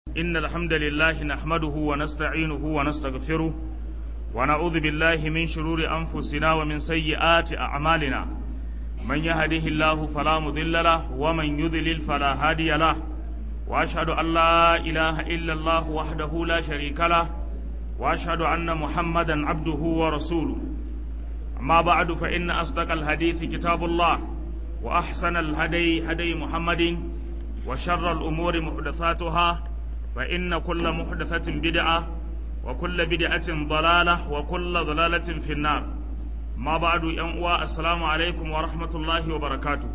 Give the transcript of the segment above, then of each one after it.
إن الحمد لله نحمده ونستعينه ونستغفره ونعوذ بالله من شرور أنفسنا ومن سيئات أعمالنا من يهده الله فلا مضل له ومن يضلل فلا هادي له وأشهد أن لا إله إلا الله وحده لا شريك له وأشهد أن محمدا عبده ورسوله أما بعد فإن أصدق الحديث كتاب الله وأحسن الهدي هدي محمد وشر الأمور محدثاتها فإن كل محدثة بدعة وكل بدعة ضلالة وكل ضلالة في النار ما بعد ينقوى السلام عليكم ورحمة الله وبركاته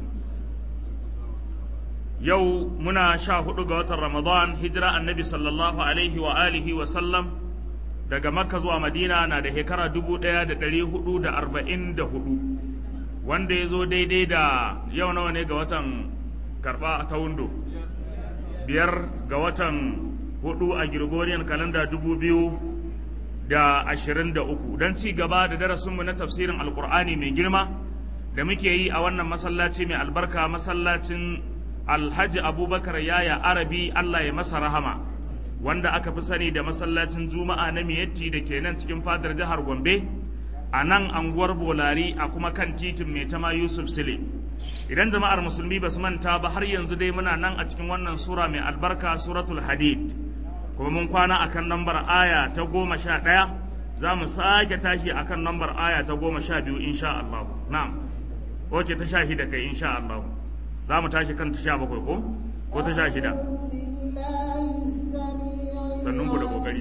يو منا شاهد قوة رمضان هجرة النبي صلى الله عليه وآله وسلم daga makka zuwa madina na da shekara dubu ɗaya da ɗari hudu da arba'in da hudu wanda ya zo daidai da yau nawa ne ga watan karɓa ta wundo biyar ga watan hudu a Gregorian kalanda dubu biyu da ashirin da uku don ci gaba da darasinmu na tafsirin alkur'ani mai girma da muke yi a wannan masallaci mai albarka masallacin alhaji abubakar yaya arabi allah ya masa rahama wanda aka fi sani da masallacin juma'a na miyatti da ke nan cikin fadar jihar gombe a nan anguwar bolari a kuma kan titin mai tama yusuf sile idan jama'ar musulmi ba su manta ba har yanzu dai muna nan a cikin wannan sura mai albarka suratul hadid kuma mun kwana akan lambar aya ta goma sha ɗaya za mu sake tashi akan lambar aya ta goma sha biyu insha Allah na'am oke ta sha shida kai insha Allah za mu tashi kan ta sha bakwai ko ko ta sha shida sannun ku da kokari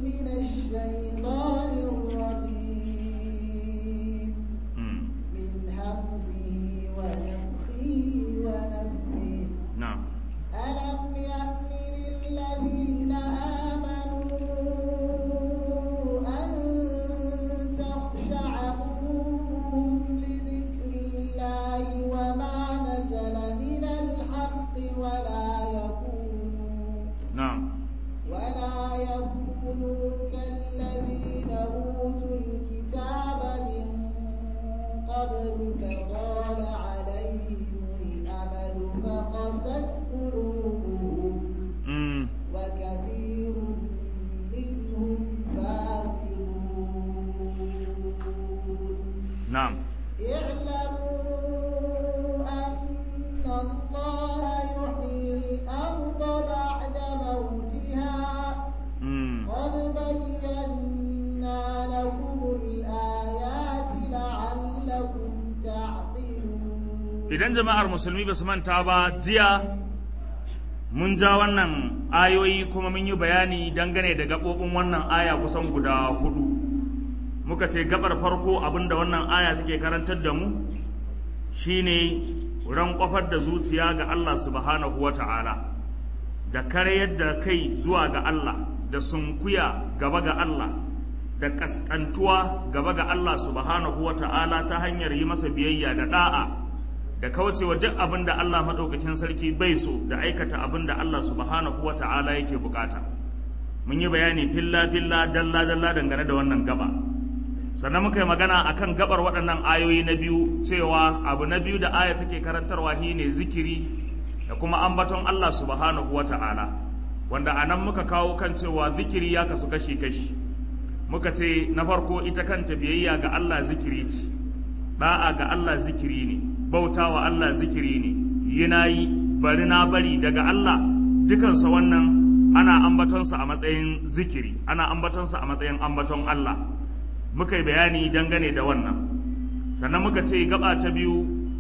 na'am ألم يأمن للذين آمنوا أن تخشع قلوبهم لذكر الله وما نزل من الحق ولا يكونوا na'am ولا يكونوا كالذين أوتوا الكتاب من قبل فطال عليهم الأمل فقست قلوبهم mm. وكثير منهم فاسقون na'am اعلموا أن الله يحيي الأرض بعد موتها mm. قد بينا لكم الآيات لعلكم تعقلون idan jama'ar musulmi ba su manta ba jiya mun ja wannan ayoyi kuma mun yi bayani dangane da gaɓoɓin wannan aya kusan guda hudu muka ce gabar farko abinda wannan aya take karantar da mu shine ran kwafar da zuciya ga Allah subhanahu wa ta'ala da karyar da kai zuwa ga Allah da sunkuya gaba ga Allah da kaskantuwa gaba ga Allah subhanahu wa ta'ala ta hanyar yi masa biyayya da da'a da kaucewa duk abin da Allah maɗaukakin sarki bai so da aikata abin da Allah subhanahu wa ta'ala yake bukata mun yi bayani filla filla dalla dalla dangane da wannan gaba sannan muka yi magana akan gabar waɗannan ayoyi na biyu cewa abu na biyu da aya take karantarwa shine zikiri da kuma ambaton Allah subhanahu wa ta'ala wanda a nan muka kawo kan cewa zikiri ya kasu kashi kashi muka ce na farko ita kanta biyayya ga Allah zikiri ce da'a ga Allah zikiri ne bautawa Allah zikiri ne yi na yi bari na bari daga Allah dukansa wannan ana ambatonsa a matsayin zikiri ana ambatonsa a matsayin ambaton Allah muka yi bayani dangane da wannan sannan muka ce gaba ta biyu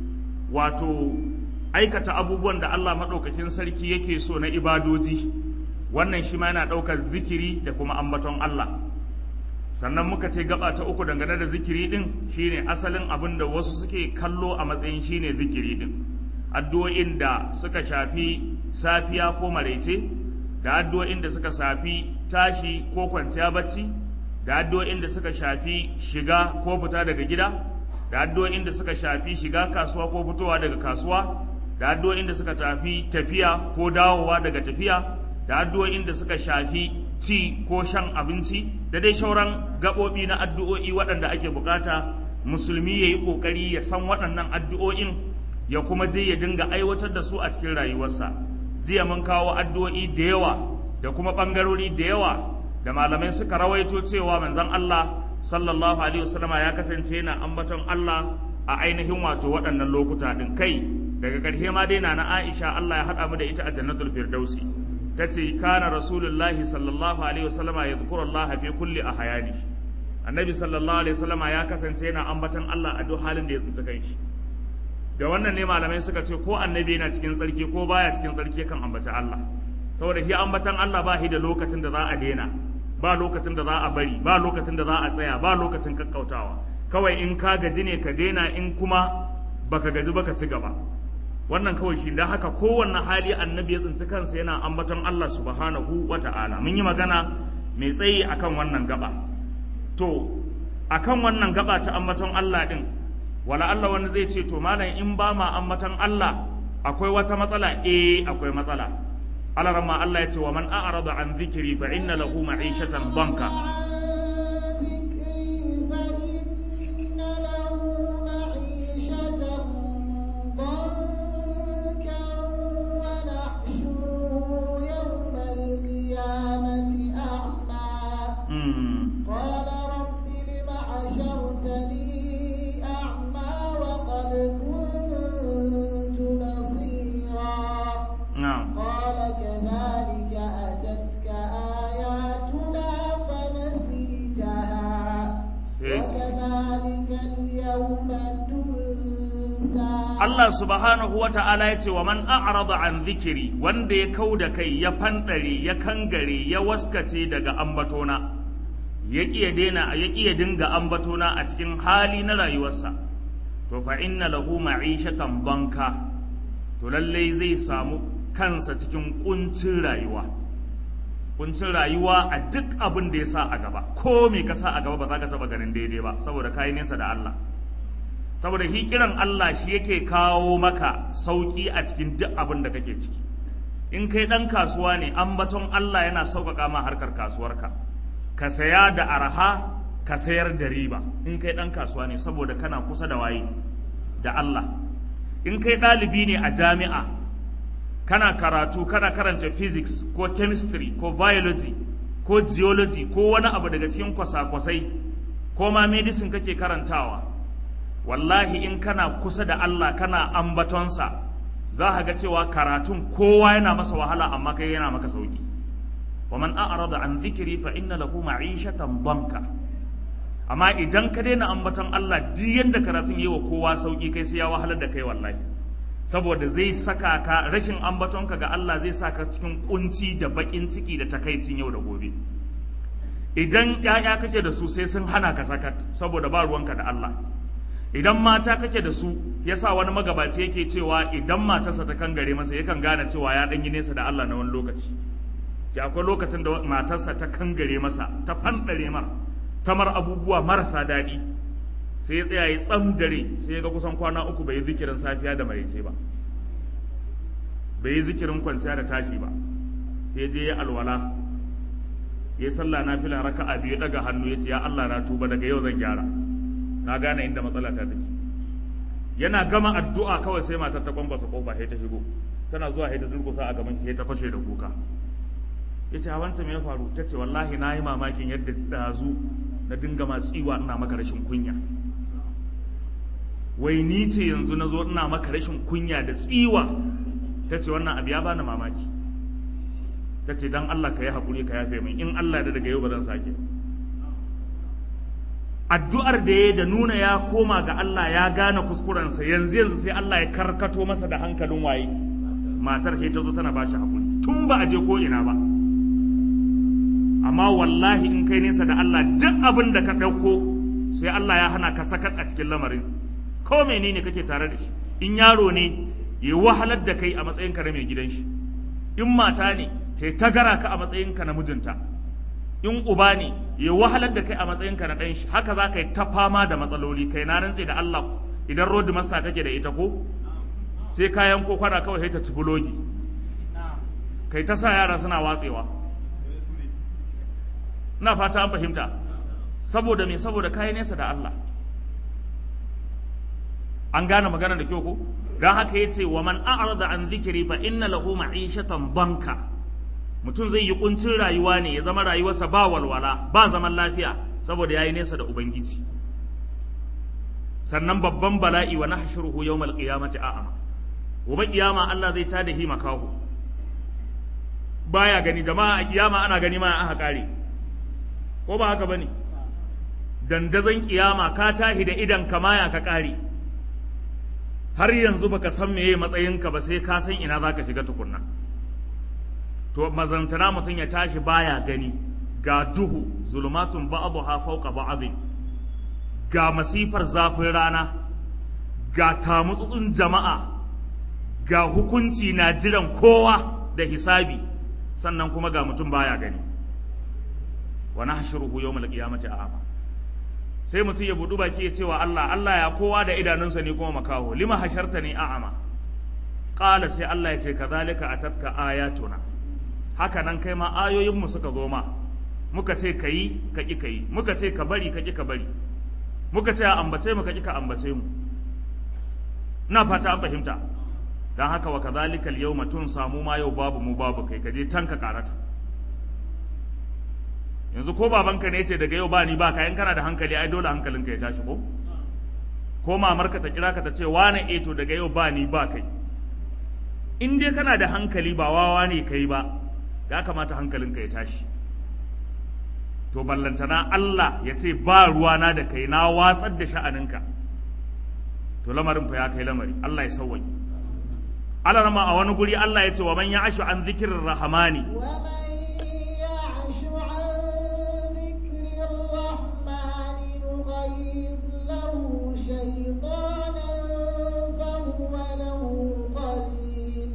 wato aikata abubuwan da Allah maɗaukakin sarki yake so na ibadoji wannan shi ma yana ɗaukar zikiri da kuma ambaton Allah sannan muka ce gaba ta uku dangane da zikiri din shine asalin abin da wasu suke kallo a matsayin shine zikiri din addu'o'in da suka shafi safiya ko maraice da addu'o'in da suka shafi tashi ko kwanciya bacci da addu'o'in da suka shafi shiga ko fita daga gida da addu'o'in da suka shafi shiga kasuwa ko fitowa daga kasuwa da addu'o'in da suka tafi tafiya ko dawowa daga tafiya da addu'o'in da suka shafi ci ko shan abinci da dai shauran gaɓoɓi na addu'o'i waɗanda ake bukata musulmi ya yi ƙoƙari ya san waɗannan addu'o'in ya kuma je ya dinga aiwatar da su a cikin rayuwarsa jiya mun kawo addu'o'i da yawa da kuma ɓangarori da yawa da malamai suka rawaito cewa manzon Allah sallallahu alaihi wasallama ya kasance yana ambaton Allah a ainihin wato waɗannan lokuta ɗin kai daga ƙarshe ma dai na na Aisha Allah ya haɗa mu da ita a jannatul firdausi tace kana rasulullahi sallallahu alaihi wasallama yadhkuru Allah fi kulli ahyani annabi sallallahu alaihi wasallama ya kasance yana ambaton Allah a duk halin da ya tsinci kanshi da wannan ne malamai suka ce ko annabi yana cikin tsarki ko baya cikin tsarki kan ambaci Allah saboda shi ambatan Allah ba shi da lokacin da za a daina ba lokacin da za a bari ba lokacin da za a tsaya ba lokacin kakkautawa kawai in ka gaji ne ka daina in kuma baka gaji baka ci gaba wannan kawai shi dan haka kowanne hali annabi ya tsinci kansa yana ambaton Allah subhanahu wata'ala mun yi magana mai tsayi akan wannan gaba to akan wannan gaba ta ambaton Allah din wala Allah wani zai ce to malam in ba ma ambaton Allah akwai wata matsala eh akwai matsala alarma Allah ya ce wa man a'rada an dhikri fa inna lahu ma'ishatan banka قال رب لم حشرتني أعمى وقد كنت بصيرا na'am قال كذلك أتتك آياتنا فنسيتها وكذلك اليوم تنسى Allah subhanahu wa ta'ala ya ce wa man a'rada an zikiri wanda ya kau da kai ya fanɗare ya kangare ya waskace daga ambatona ya ƙi ya daina ya ƙi ya dinga ambatona a cikin hali na rayuwarsa to fa inna lahu ma'ishatan banka to lallai zai samu kansa cikin kuncin rayuwa kuncin rayuwa a duk abin da ya sa a gaba ko me ka sa a gaba ba za ka taɓa ganin daidai ba saboda kayi nesa da Allah saboda shi kiran Allah shi yake kawo maka sauki a cikin duk abin da kake ciki in kai dan kasuwa ne ambaton Allah yana sauƙaƙa ma harkar kasuwarka ka saya da arha ka sayar da riba in kai dan kasuwa ne saboda kana kusa da waye da Allah in kai ɗalibi ne a jami'a kana karatu kana karanta physics ko chemistry ko biology ko geology ko wani abu daga cikin kwasa-kwasai ko ma medicine kake karantawa wallahi in kana kusa da Allah kana ambatonsa za ka ga cewa karatun kowa yana masa wahala amma kai yana maka sauki wa man a'rada an dhikri fa inna lahu ma'ishatan banka amma idan ka daina ambaton Allah duk yanda karatun yi wa kowa sauki kai sai ya wahalar da kai wallahi saboda zai saka ka rashin ambatonka ga Allah zai saka cikin kunci da bakin ciki da takaicin yau da gobe idan ‘ya'ya kake da su sai sun hana ka sakat saboda ba ruwanka da Allah idan mata kake da su yasa wani magabaci yake cewa idan matarsa ta kangare masa yakan gane cewa ya ɗan yi nesa da Allah na wani lokaci ki akwai lokacin da matarsa ta kangare masa ta fanɗare mar ta mar abubuwa marasa daɗi sai ya tsaya ya tsam dare sai ya ga kusan kwana uku bai yi zikirin safiya da maraice ba bai yi zikirin kwanciya da tashi ba sai je ya alwala ya sallah na fila raka'a biyu daga hannu ya ce ya Allah na tuba daga yau zan gyara na gane inda matsala ta take yana gama addu'a kawai sai matar ta kwambasa kofa sai ta shigo tana zuwa sai ta durkusa a gaban shi sai ta fashe da kuka ya ce wancan me ya faru ta ce wallahi na yi mamakin yadda dazu na dinga ma tsiwa ina maka rashin kunya wai ni ce yanzu na zo ina maka rashin kunya da tsiwa ta ce wannan abu ya bani mamaki ta ce don Allah ka yi haƙuri ka yafe min in Allah da daga yau ba zan sake addu'ar da ya da nuna ya koma ga Allah ya gane kuskurensa yanzu yanzu sai Allah ya karkato masa da hankalin waye matar ke ta zo tana ba shi haƙuri tun ba a je ko ina ba amma wallahi in kai nesa da Allah duk abin da ka ɗauko sai Allah ya hana ka sakat a cikin lamarin ko menene kake tare da shi in yaro ne ya wahalar da kai a matsayinka na mai gidan shi in mata ne ta tagara ka a matsayinka na mijinta in uba ne ya wahalar da kai a matsayinka na ɗan shi haka za ka yi ta fama da matsaloli kai na rantse da Allah idan road master kake da ita ko sai kayan ko kwada kawai sai ta ci bulogi kai ta sa yara suna watsewa ina fata an fahimta saboda me saboda kayi nesa da Allah an gane magana da kyau ko don haka yace wa man a'rada an dhikri fa inna lahu ma'ishatan banka mutum zai yi kuncin rayuwa ne ya zama rayuwarsa ba walwala ba zaman lafiya saboda ya yi nesa da ubangiji sannan babban bala'i wa nahshuruhu yawmal qiyamati a'ama gobe kiyama Allah zai tada hi makahu baya gani jama'a a kiyama ana gani ma aka kare ko ba haka bane dandazon kiyama ka tahi da idan kamaya ka kare har yanzu baka san meye matsayinka ba sai ka san ina zaka shiga tukunna to mazantana mutum ya tashi baya gani ga duhu zulumatun ba'dha fawqa ba'd ga masifar zafin rana ga tamutsutsun jama'a ga hukunci na jiran kowa da hisabi sannan kuma ga mutum baya gani wa nahshuruhu yawmal qiyamati a'ma sai mutum ya budu baki ya cewa Allah Allah ya kowa da idanunsa ne kuma makaho lima hasharta ni a'ama qala sai Allah ya ce kadhalika atatka ayatuna haka nan kai ma ayoyin mu suka zo ma muka ce kayi ka ki kayi muka ce ka bari ka ki ka bari muka ce a ambace mu ka ki ka ambace mu ina fata an fahimta dan haka wa kadhalika al-yawma tun samu ma yau babu mu babu kai ka je can ka karata yanzu ko babanka ne ce daga yau ba ni ba ka in kana da hankali ai dole hankalinka ya tashi ko ko mamarka ta kira ka ta ce wane eh to daga yau ba ni ba kai in dai kana da hankali ba wawa ne kai ba ya kamata hankalinka ya tashi to ballantana Allah ya ce ba ruwana da kai na watsar da sha'aninka to lamarin fa ya kai lamari Allah ya sauwaƙe Allah rama a wani guri Allah ya ce wa man ya ashu an zikirin rahamani نقيض له شيطانا فهو له قرين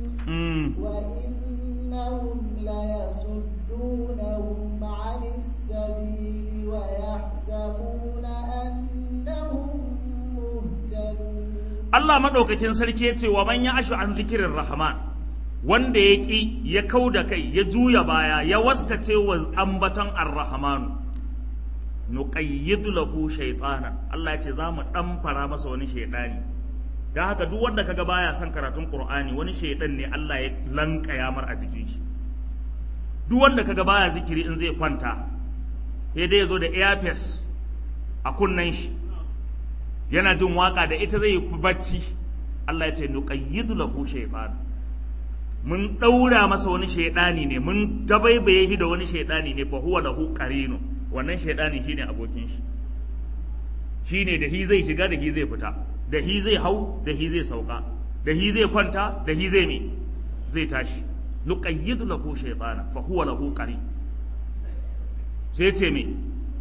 وإنهم ليصدونهم عن السبيل ويحسبون أنهم مهتدون Allah maɗaukakin sarki ya ce wa man ya ashu an zikirin rahman wanda ya ƙi ya kau da kai ya juya baya ya waskace wa ambaton ar-rahmanu nuqayyidu lahu shaytana Allah ya ce za mu fara masa wani shaydani dan haka duk wanda kaga baya son karatun Qur'ani wani shaydan ne Allah ya lankaya mar a jikin shi duk wanda kaga baya zikiri in zai kwanta sai dai yazo da earpiece a kunnen shi yana jin waka da ita zai bacci Allah ya ce nuqayyidu lahu shaytana mun daura masa wani shaydani ne mun dabaibaye shi da wani shaydani ne fa huwa lahu qarinu wannan shaidani shine abokin shi shine da hi zai shiga da hi zai fita da hi zai hau da hi zai sauka da hi zai kwanta da hi zai me zai tashi nuqayyidu lahu shaytana fa huwa lahu qari sai ce me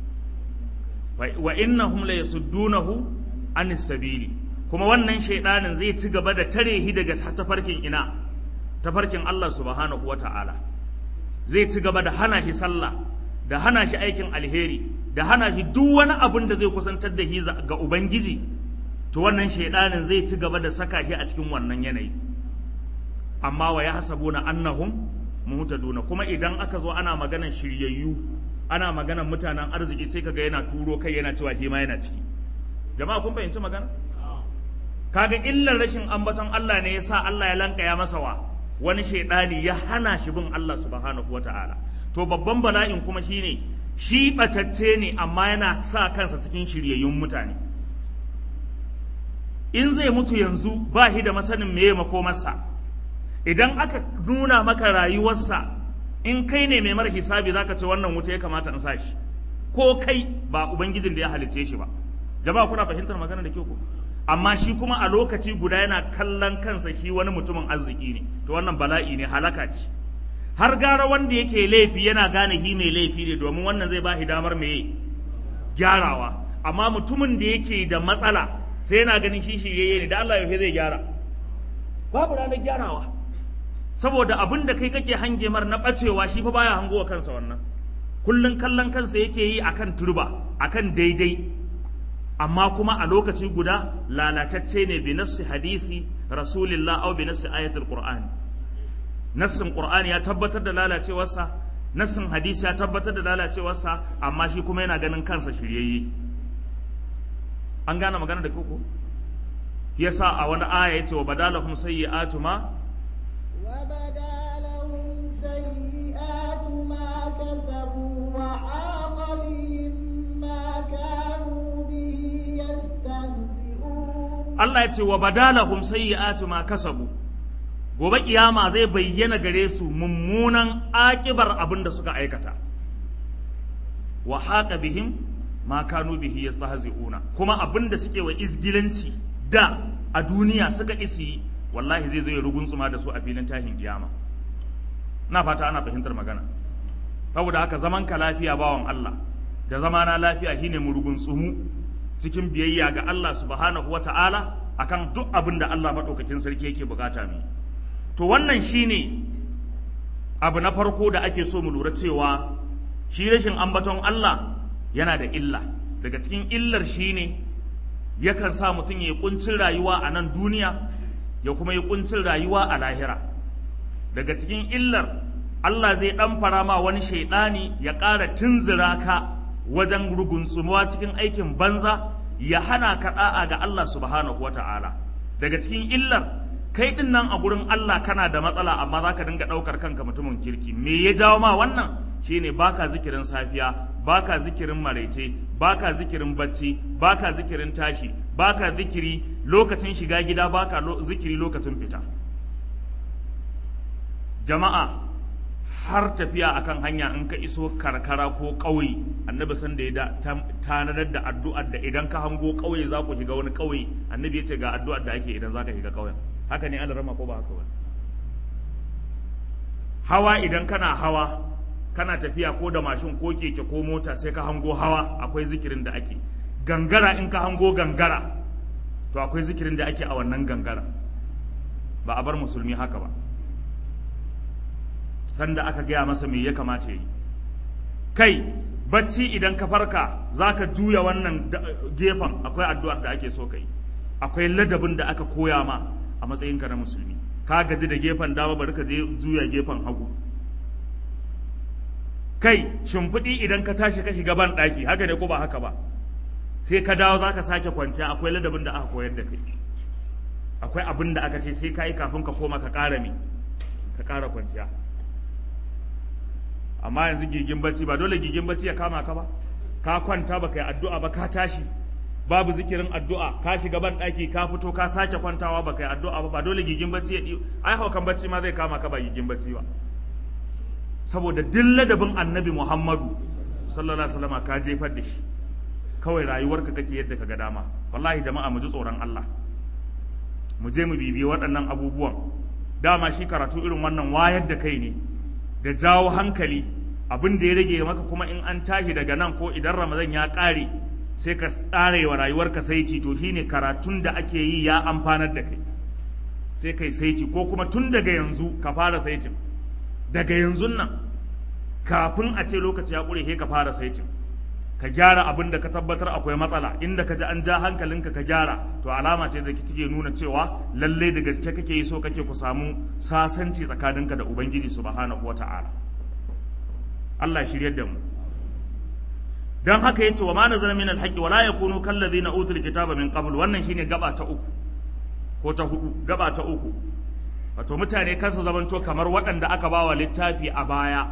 wa innahum la yasuddunahu anis sabili kuma wannan shaidanin zai ci gaba da tare hi daga tafarkin ina tafarkin Allah subhanahu wata'ala zai ci gaba da hana shi sallah da hana shi aikin alheri da hana shi duk wani abin da zai kusantar da shi ga ubangiji to wannan shaidanin zai ci gaba da saka shi a cikin wannan yanayi amma wa ya hasabuna annahum muhtaduna kuma idan aka zo ana maganan shiryayyu ana maganan mutanen arziki sai kaga yana turo kai yana cewa shi ma yana ciki jama'a kun fahimci magana kaga illar rashin ambaton Allah ne yasa Allah ya lankaya masa wa wani shaidani ya hana shi bin Allah subhanahu wataala to babban bala'in kuma shine shi ɓatacce ne amma yana sa kansa cikin shiryayyun mutane in zai mutu yanzu ba shi da masanin meye makomarsa idan aka nuna maka rayuwarsa in kai ne mai mara hisabi zaka ce wannan wuta ya kamata in sa shi ko kai ba ubangijin da ya halicce shi ba jama'a kuna fahimtar magana da kyau ko amma shi kuma a lokaci guda yana kallon kansa shi wani mutumin arziki ne to wannan bala'i ne halaka ce har gara wanda yake laifi yana gane shi mai laifi ne domin wannan zai ba shi damar mai gyarawa amma mutumin da yake da matsala sai yana ganin shi shiryayye ne da Allah yaushe zai gyara babu ranar gyarawa saboda abin da kai kake hange mar na bacewa shi fa baya hangowa kansa wannan kullun kallon kansa yake yi akan turba akan daidai amma kuma a lokaci guda lalatacce ne bi nassi hadisi rasulillah au bi nassi ayatul qur'ani nassin qur'ani ya tabbatar da lalacewarsa nassin hadisi ya tabbatar da lalacewarsa amma shi kuma yana ganin kansa shiryayye an gane magana da koko yasa a wani aya yace wa badalahum sayyi'atu ma وبدا لهم سيئات Allah ya ce wa badalahum sayyi'atu ma kasabu gobe kiyama zai bayyana gare su mummunan akibar abin da suka aikata wa haqa bihim ma kanu bihi yastahzi'una kuma abin da suke wa izgilanci da a duniya suka isi wallahi zai zo ya ruguntsuma da su a filin tashin kiyama na fata ana fahimtar magana saboda haka zaman ka lafiya bawan Allah da zamana lafiya shine mu rugunsumu cikin biyayya ga Allah subhanahu wata'ala akan duk abin da Allah maɗaukakin sarki yake bukata mu to wannan shine abu na farko da ake so mu lura cewa shi rashin ambaton Allah yana da illa daga cikin illar shine yakan sa mutum ya yi kuncin rayuwa a nan duniya ya kuma yi kuncin rayuwa a lahira daga cikin illar Allah zai ɗan fara ma wani shaidani ya ƙara tunzura ka wajen rugunsumuwa cikin aikin banza ya hana ka da'a ga Allah subhanahu wata'ala daga cikin illar kai din nan a gurin Allah kana da matsala amma za ka dinga ɗaukar kanka mutumin kirki me ya jawo ma wannan shine baka zikirin safiya baka zikirin maraice baka zikirin bacci baka zikirin tashi baka zikiri lokacin shiga gida baka lo zikiri lokacin fita jama'a har tafiya akan hanya in ka iso karkara ko ƙauye annabi san da ya tanadar da addu'ar da idan ka hango ƙauye za ku shiga wani ƙauye annabi ya ce ga addu'ar da ake idan za ka shiga ƙauyen haka ne an rama ko ba haka ba hawa idan kana hawa kana tafiya ko da mashin ko keke ko mota sai ka hango hawa akwai zikirin da ake gangara in ka hango gangara to akwai zikirin da ake a wannan gangara ba a bar musulmi haka ba sanda aka gaya masa me ya kamata yi kai bacci idan ka farka za ka juya wannan gefen akwai addu'ar da ake so kai akwai ladabin da aka koya ma a matsayinka na musulmi ka gaji da gefen dama bari ka je juya gefen hagu kai shimfiɗi idan ka tashi ka shiga ban ɗaki haka ne ko ba haka ba sai ka dawo za ka sake kwanciya akwai ladabin da aka koyar da kai akwai abin da aka ce sai ka yi kafin ka koma ka ƙara mi ka ƙara kwanciya amma yanzu gigin bacci ba dole gigin bacci ya kama ka ba ka kwanta ba kai addu'a ba ka tashi babu zikirin addu'a ka shiga ban ɗaki ka fito ka sake kwantawa ba kai addu'a ba ba dole gigin bacci ya ai haukan bacci ma zai kama ka ba gigin bacci ba saboda duk ladabin annabi muhammadu sallallahu alaihi wasallam ka jefar da shi kawai rayuwarka kake yadda ka ga dama wallahi jama'a mu ji tsoron Allah mu je mu bibiye waɗannan abubuwan dama shi karatu irin wannan wayar da kai ne da jawo hankali abin da ya rage maka kuma in an tashi daga nan ko idan ramadan ya ƙare sai ka tsare wa rayuwarka saiti to shine karatun da ake yi ya amfanar da kai sai kai saiti ko kuma tun daga yanzu ka fara saitin daga yanzu nan kafin a ce lokaci ya ƙure sai ka fara saitin ka gyara abin da ka tabbatar akwai matsala inda ka ji an ja hankalinka ka gyara to alama ce da take nuna cewa lalle da gaske kake yi so kake ku samu sasanci tsakaninka da ubangiji subhanahu wata'ala Allah shiryar da mu dan haka yace wa ma nazala min alhaqi wala yakunu kal ladina utul kitaba min qabl wannan shine gaba ta uku ko ta hudu gaba ta uku wato mutane kansu zamanto kamar waɗanda aka bawa littafi a baya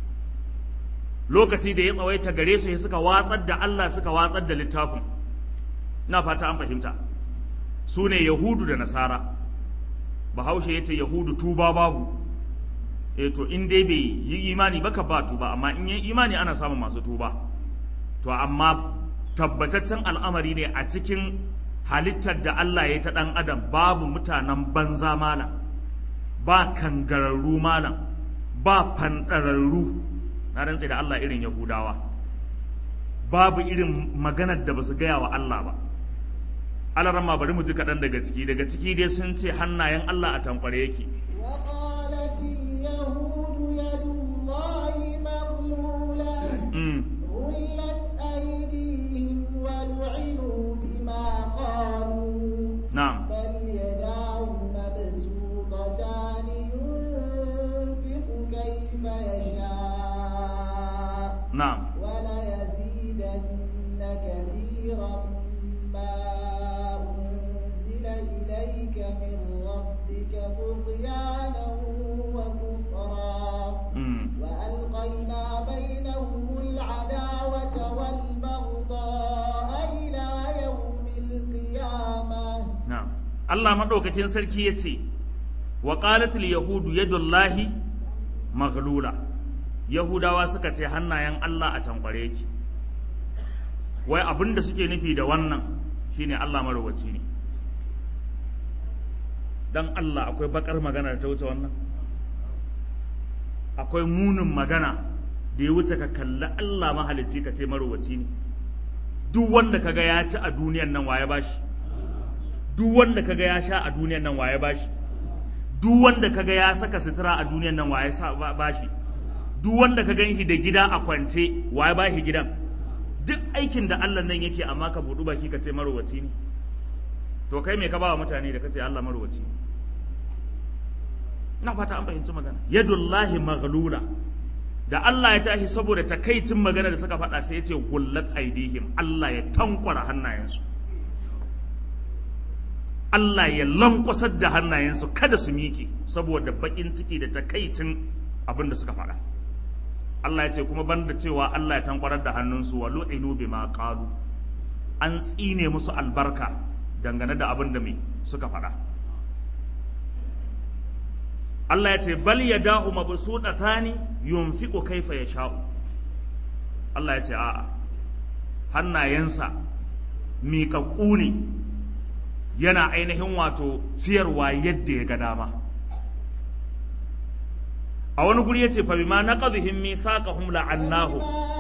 lokaci da ya tsawaita gare su suka watsar da Allah suka watsar da littafin na fata an fahimta su ne yahudu da nasara bahaushe ya ce yahudu tuba babu e to in dai bai yi imani ba ka ba tuba amma in yi imani ana samun masu tuba to amma tabbataccen al'amari ne a cikin halittar da Allah ya ta ɗan adam babu mutanen banza malam ba kangararru malam ba fanɗararru na rantse da Allah irin Yahudawa babu irin maganar da ba su gaya wa Allah ba alarama bari mu ji kaɗan daga ciki daga ciki dai sun ce hannayen Allah a tankware yake وقالت اليهود يد الله مغلولة غلت أيديهم ولعنوا بما قالوا na'am بل يداه مبسوطتان ينفق كيف يشاء na'am وليزيدن كثيرا ما أنزل إليك من ربك طغيانا وكفرا mm. وألقينا بينهم العداوة والبغضاء إلى يوم القيامة na'am Allah maɗaukakin sarki ya ce wa qalatil yahudu yadullahi maghlula yahudawa suka ce hannayen Allah a tankware yake wai abin da suke nufi da wannan shine Allah marowaci ne dan Allah akwai bakar magana da ta wuce wannan akwai munin magana da ya wuce ka kalli Allah mahalicci ka ce marowaci ne duk wanda kaga ya ci a duniyan nan waye bashi duk wanda kaga ya sha a duniyan nan waye bashi duk wanda kaga ya saka sutura a duniyan nan waye sa bashi duk wanda ka ganshi da gida a kwance waye bashi gidan duk aikin da Allah nan yake amma ka budu baki ka ce marowaci ne to kai me ka ba wa mutane da kace Allah marowaci ne ina fata an fahimci magana yadullahi maghlula da Allah ya tashi saboda takaicin magana da suka faɗa sai ya ce gullat aidihim Allah ya tankwara hannayensu Allah ya lankwasar da hannayensu kada su miƙe saboda baƙin ciki da takaicin abin da suka faɗa Allah ya ce kuma banda cewa Allah ya tankwarar da hannunsu wa lu'inu bima qalu an tsine musu albarka dangane da abin da me suka faɗa Allah ya ce bal yadahu mabsutatani yunfiqu kaifa yasha'u Allah ya ce a'a hannayensa miƙaƙƙu ne yana ainihin wato ciyarwa yadda ya ga dama a wani guri ya ce fa bima naqadhihim mithaqahum la'annahum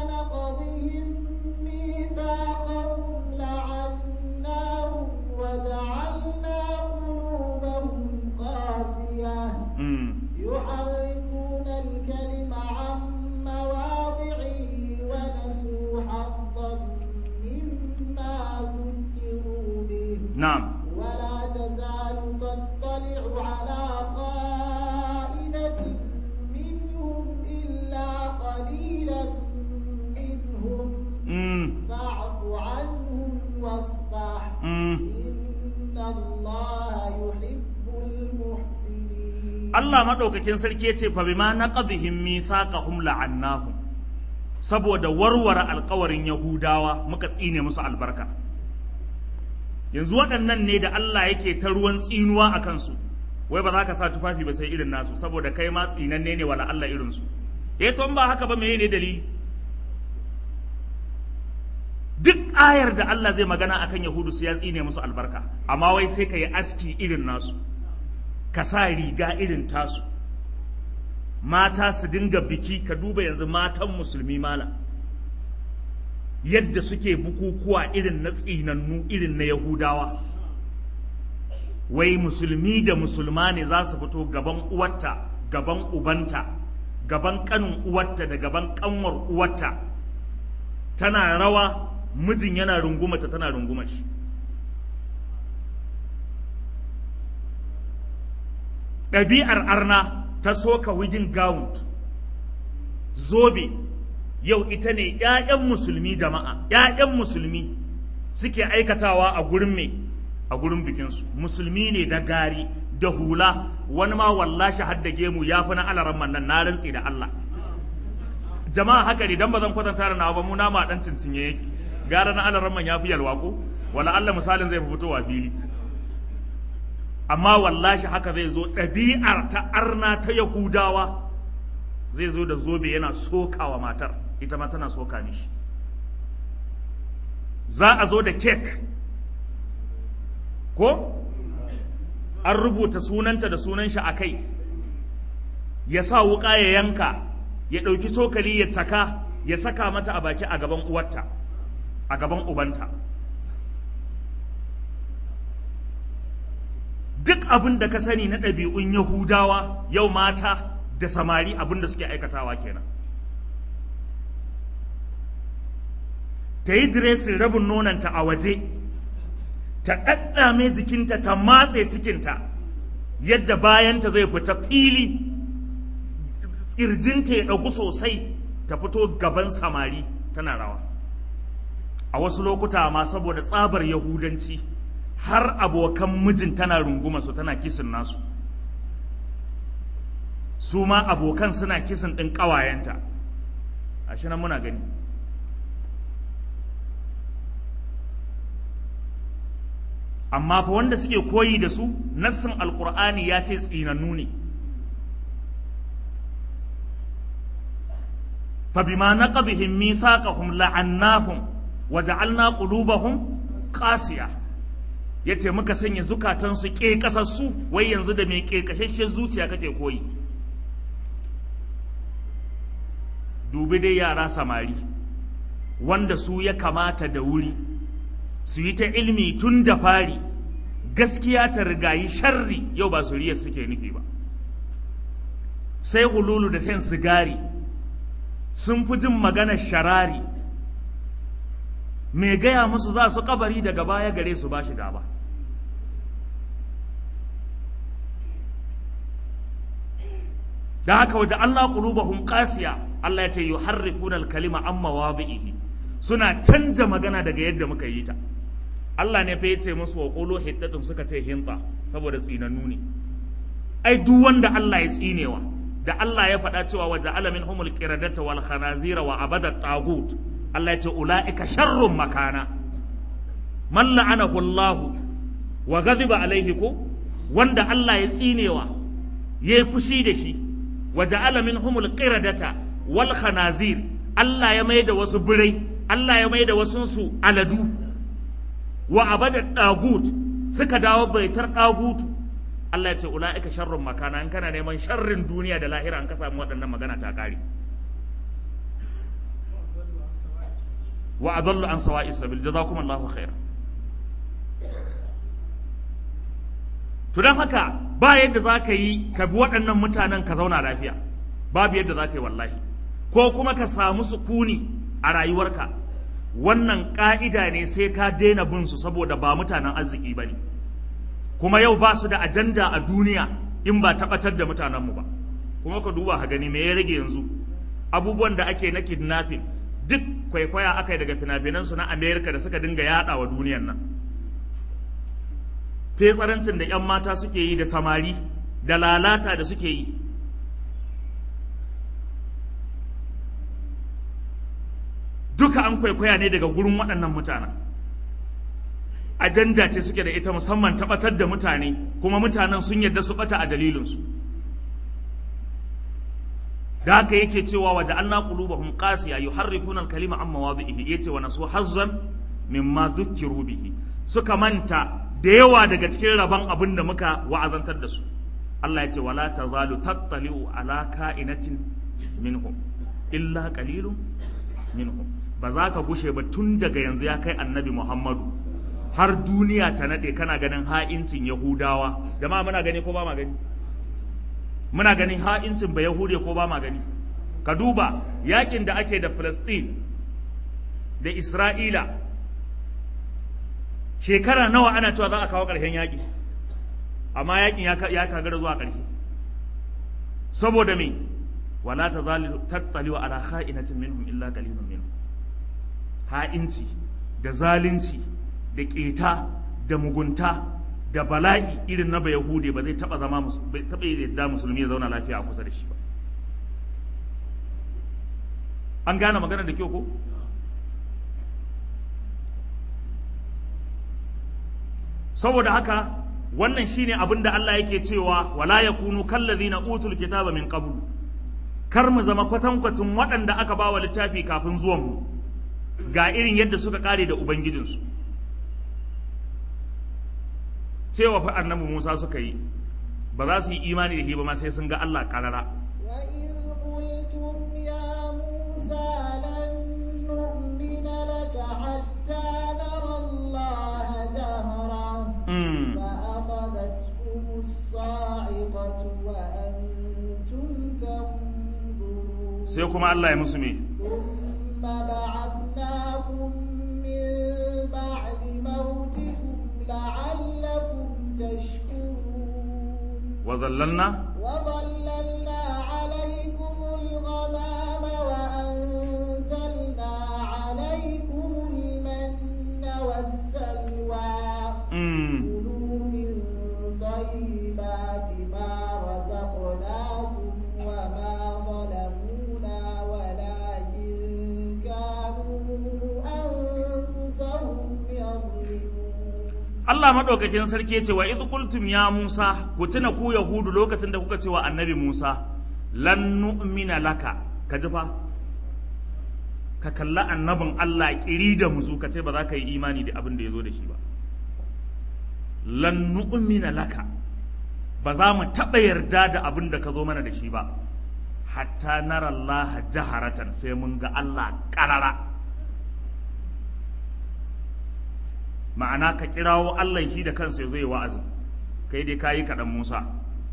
يحرفون الكلم عن مواضعه ونسوا حظا مما ذكروا به na'am ولا تزال تطلع على خائنة منهم إلا قليلا منهم mm, فاعف عنهم واصفح mm. إن الله يحب المحسنين Allah maɗaukakin sarki ya ce fa bima naqadhihim mithaqahum la'annahum saboda warware alkawarin Yahudawa muka tsine musu albarka yanzu waɗannan ne da Allah yake ta ruwan tsinuwa a kansu wai ba za ka sa tufafi ba sai irin nasu saboda kai ma tsinanne ne wala Allah irin su eh to in ba haka ba meye ne dalili duk ayar da Allah zai magana akan Yahudu sai ya tsine musu albarka amma wai sai ka yi aski irin nasu ka sa riga irin tasu mata su dinga biki ka duba yanzu matan musulmi mala yadda suke bukukuwa irin na tsinannu irin na yahudawa wai musulmi da musulma ne za su fito gaban uwarta gaban ubanta gaban kanin uwarta da gaban kanwar uwarta tana rawa mijin yana rungumata tana runguma shi ɗabi'ar arna ta soka wijin gown zobe yau ita ne ‘ya'yan musulmi jama'a ‘ya'yan musulmi suke aikatawa a gurin me a gurin bikinsu musulmi ne da gari da hula wani ma wallashi hadda gemu ya fi na alaran nan na rantsi da Allah jama'a haka ne dan ba zan kwatanta da nawa ba mu nama dan cincinye yake gara na alaran man ya fi yalwa ko wala Allah misalin zai fi fitowa fili amma wallashi haka zai zo ɗabi'ar ta arna ta yahudawa zai zo da zobe yana sokawa matar ita ma tana soka mishi za a zo da kek ko an rubuta sunanta da sunan shi a kai ya sa wuƙa ya yanka ya ɗauki cokali ya caka ya saka mata a baki a gaban uwarta a gaban ubanta duk abin da ka sani na ɗabi'un yahudawa yau mata da samari abin da suke aikatawa kenan ta yi diresin rabin nonanta a waje ta ɗaɗɗame jikinta ta matse cikinta yadda bayanta zai fita fili ƙirjinta ya ɗauku sosai ta fito gaban samari tana rawa a wasu lokuta ma saboda tsabar yahudanci har abokan mijin tana runguma su tana kisin nasu su ma abokan suna kisin ɗin ƙawayenta a shi nan muna gani amma fa wanda suke koyi da su nassin alqur'ani ya ce tsinannu ne فبما نقضهم ميثاقهم لعناهم وجعلنا قلوبهم قاسية yace muka sanya zukatansu ke kasassu wai yanzu da mai ke kashashen zuciya kake koyi dubi dai yara samari wanda su ya kamata da wuri su yi ta ilmi tun da fari gaskiya ta rigayi sharri yau ba suriyar suke nufi ba sai hululu da shan sigari sun fi jin maganar sharari mai gaya musu za su kabari daga baya gare su ba shi gaba da haka waje Allah qulubahum qasiya Allah ya ce yuharrifuna al-kalima an mawadihi suna canja magana daga yadda muka yi ta Allah ne fa yace musu wa qulu hiddatun suka ce hinta saboda tsinannu ne ai duk wanda Allah ya tsinewa da Allah ya faɗa cewa wa ja'ala minhumul qiradata wal khanazira wa abada tagut Allah ya ce ulaika sharrun makana man la'anahu Allah wa ghadiba alaihi ko wanda Allah ya tsinewa yayi fushi da shi wa ja'ala minhumul qiradata wal khanazir Allah ya maida wasu birai Allah ya maida wasu su aladu wa abada tagut suka dawo baitar tagutu Allah ya ce ula'ika sharrun makana in kana neman sharrin duniya da lahira an ka samu waɗannan magana ta ƙare wa adallu an sawa'i sabil jazakum Allahu khaira to dan haka ba yadda za ka yi ka bi waɗannan mutanen ka zauna lafiya babu yadda za ka yi wallahi ko kuma ka samu sukuni a rayuwarka wannan ƙa'ida ne sai ka daina bin su saboda ba mutanen arziki ba ne kuma yau ba su da ajanda a duniya in ba tabbatar da mutanenmu ba kuma ka duba ka gani me ya rage yanzu abubuwan da ake na kidnapping duk kwaikwaya aka yi daga fina-finansu na amerika da suka dinga yada wa duniyan nan fetsarancin da 'yan mata suke yi da samari da lalata da suke yi duka an kwaikwaya ne daga gurin waɗannan mutanen ajanda ce suke da ita musamman tabbatar da mutane kuma mutanen sun yarda su bata a dalilinsu da haka yake cewa waje an qulubahum qasiya yuharrifuna al-kalima an mawadhihi yace wa nasu hazzan mimma dhukkiru bihi suka manta da yawa daga cikin rabon abin da muka wa'azantar da su Allah yace wala tazalu tattali'u ala ka'inatin minhum illa qalilun minhum ba za ka gushe ba tun daga yanzu ya kai annabi Muhammadu har duniya ta nade kana ganin ha'incin Yahudawa jama'a muna gani ko ba ma gani muna ganin ha'incin ba Yahude ko ba ma gani ka duba yakin da ake da Palestine da Isra'ila shekara nawa ana cewa za a kawo ƙarshen yaƙi amma yaƙin ya kagara zuwa ƙarshe saboda me wala ta tattaliwa ala kha'inatin minhum illa qalilun minhum ha'inci da zalunci da ƙeta da mugunta da bala'i irin na bayahude ba zai taba zama bai taba yadda musulmi ya zauna lafiya a kusa da shi ba an gane magana da kyau ko saboda haka wannan shine abin da Allah yake cewa wala yakunu kallazina utul kitaba min qablu kar mu zama kwatankwacin waɗanda aka bawa littafi kafin zuwan mu ga irin yadda suka kare da ubangijinsu cewa fa annabi Musa suka yi ba za su yi imani da shi ba ma sai sun ga Allah karara وإذ قلتم يا موسى لن نؤمن لك حتى نرى الله جهرا mm. فأخذتكم الصاعقة وأنتم تنظرون sai kuma Allah ya musu me ثم بعثناكم من بعد موتكم لعلكم تشكرون wa zallalna وظللنا عليكم الغمام وأنزلنا عليكم المن والسلوى mm. كلوا من طيبات ما رزقناكم وما ظلمونا ولكن كانوا أنفسهم يظلمون Allah maɗaukakin sarki ya ce wa idh qultum ya Musa ku tuna ku Yahudu lokacin da kuka ce wa Annabi Musa lan nu'mina laka ka ji fa ka kalla annabin Allah kiri da muzu ka ce ba za ka yi imani da abin da ya zo da shi ba lan nu'mina laka ba za mu taɓa yarda da abin da ka zo mana da shi ba hatta nara Allah jaharatan sai mun ga Allah ƙarara ma'ana ka kirawo Allah shi da kansa ya zo yi wa'azin kai dai kayi kaɗan Musa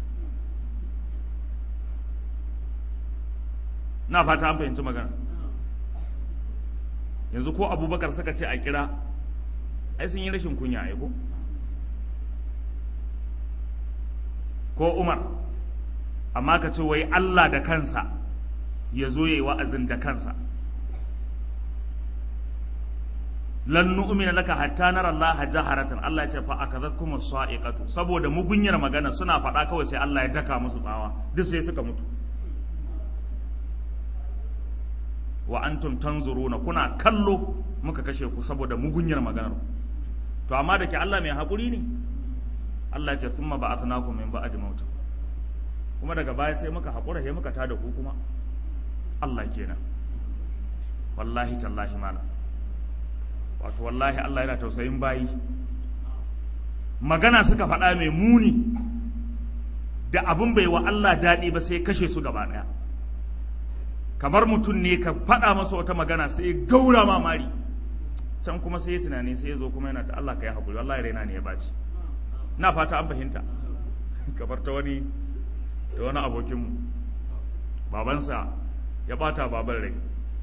na fata an fahimci magana yanzu ko abubakar suka ce a kira ai sun yi rashin kunya ai ko ko umar amma ka ce wai Allah da kansa ya zo yi wa'azin da kansa lan nu'mina laka hatta nara Allah jaharatan Allah ya ce fa akazatkum as-sa'iqatu saboda mugunyar magana suna faɗa kawai sai Allah ya daka musu tsawa duk sai suka mutu wa antum tanzuruna kuna kallo muka kashe ku saboda mugunyar maganar to amma da ke Allah mai haƙuri ne Allah ya ce thumma ba'athnakum min ba'di maut kuma daga baya sai muka haƙura sai muka tada ku kuma Allah kenan wallahi tallahi malam wato wallahi Allah yana tausayin bayi magana suka faɗa mai muni da abin bai wa Allah daɗi ba sai kashe su gaba ɗaya kamar mutum ne ka faɗa masa wata magana sai ya gaura mamari can kuma sai ya tunani sai ya zo kuma yana da Allah ka yi haƙuri wallahi raina ne ya baci na fata an fahimta kamar ta wani da wani abokinmu babansa ya bata baban rai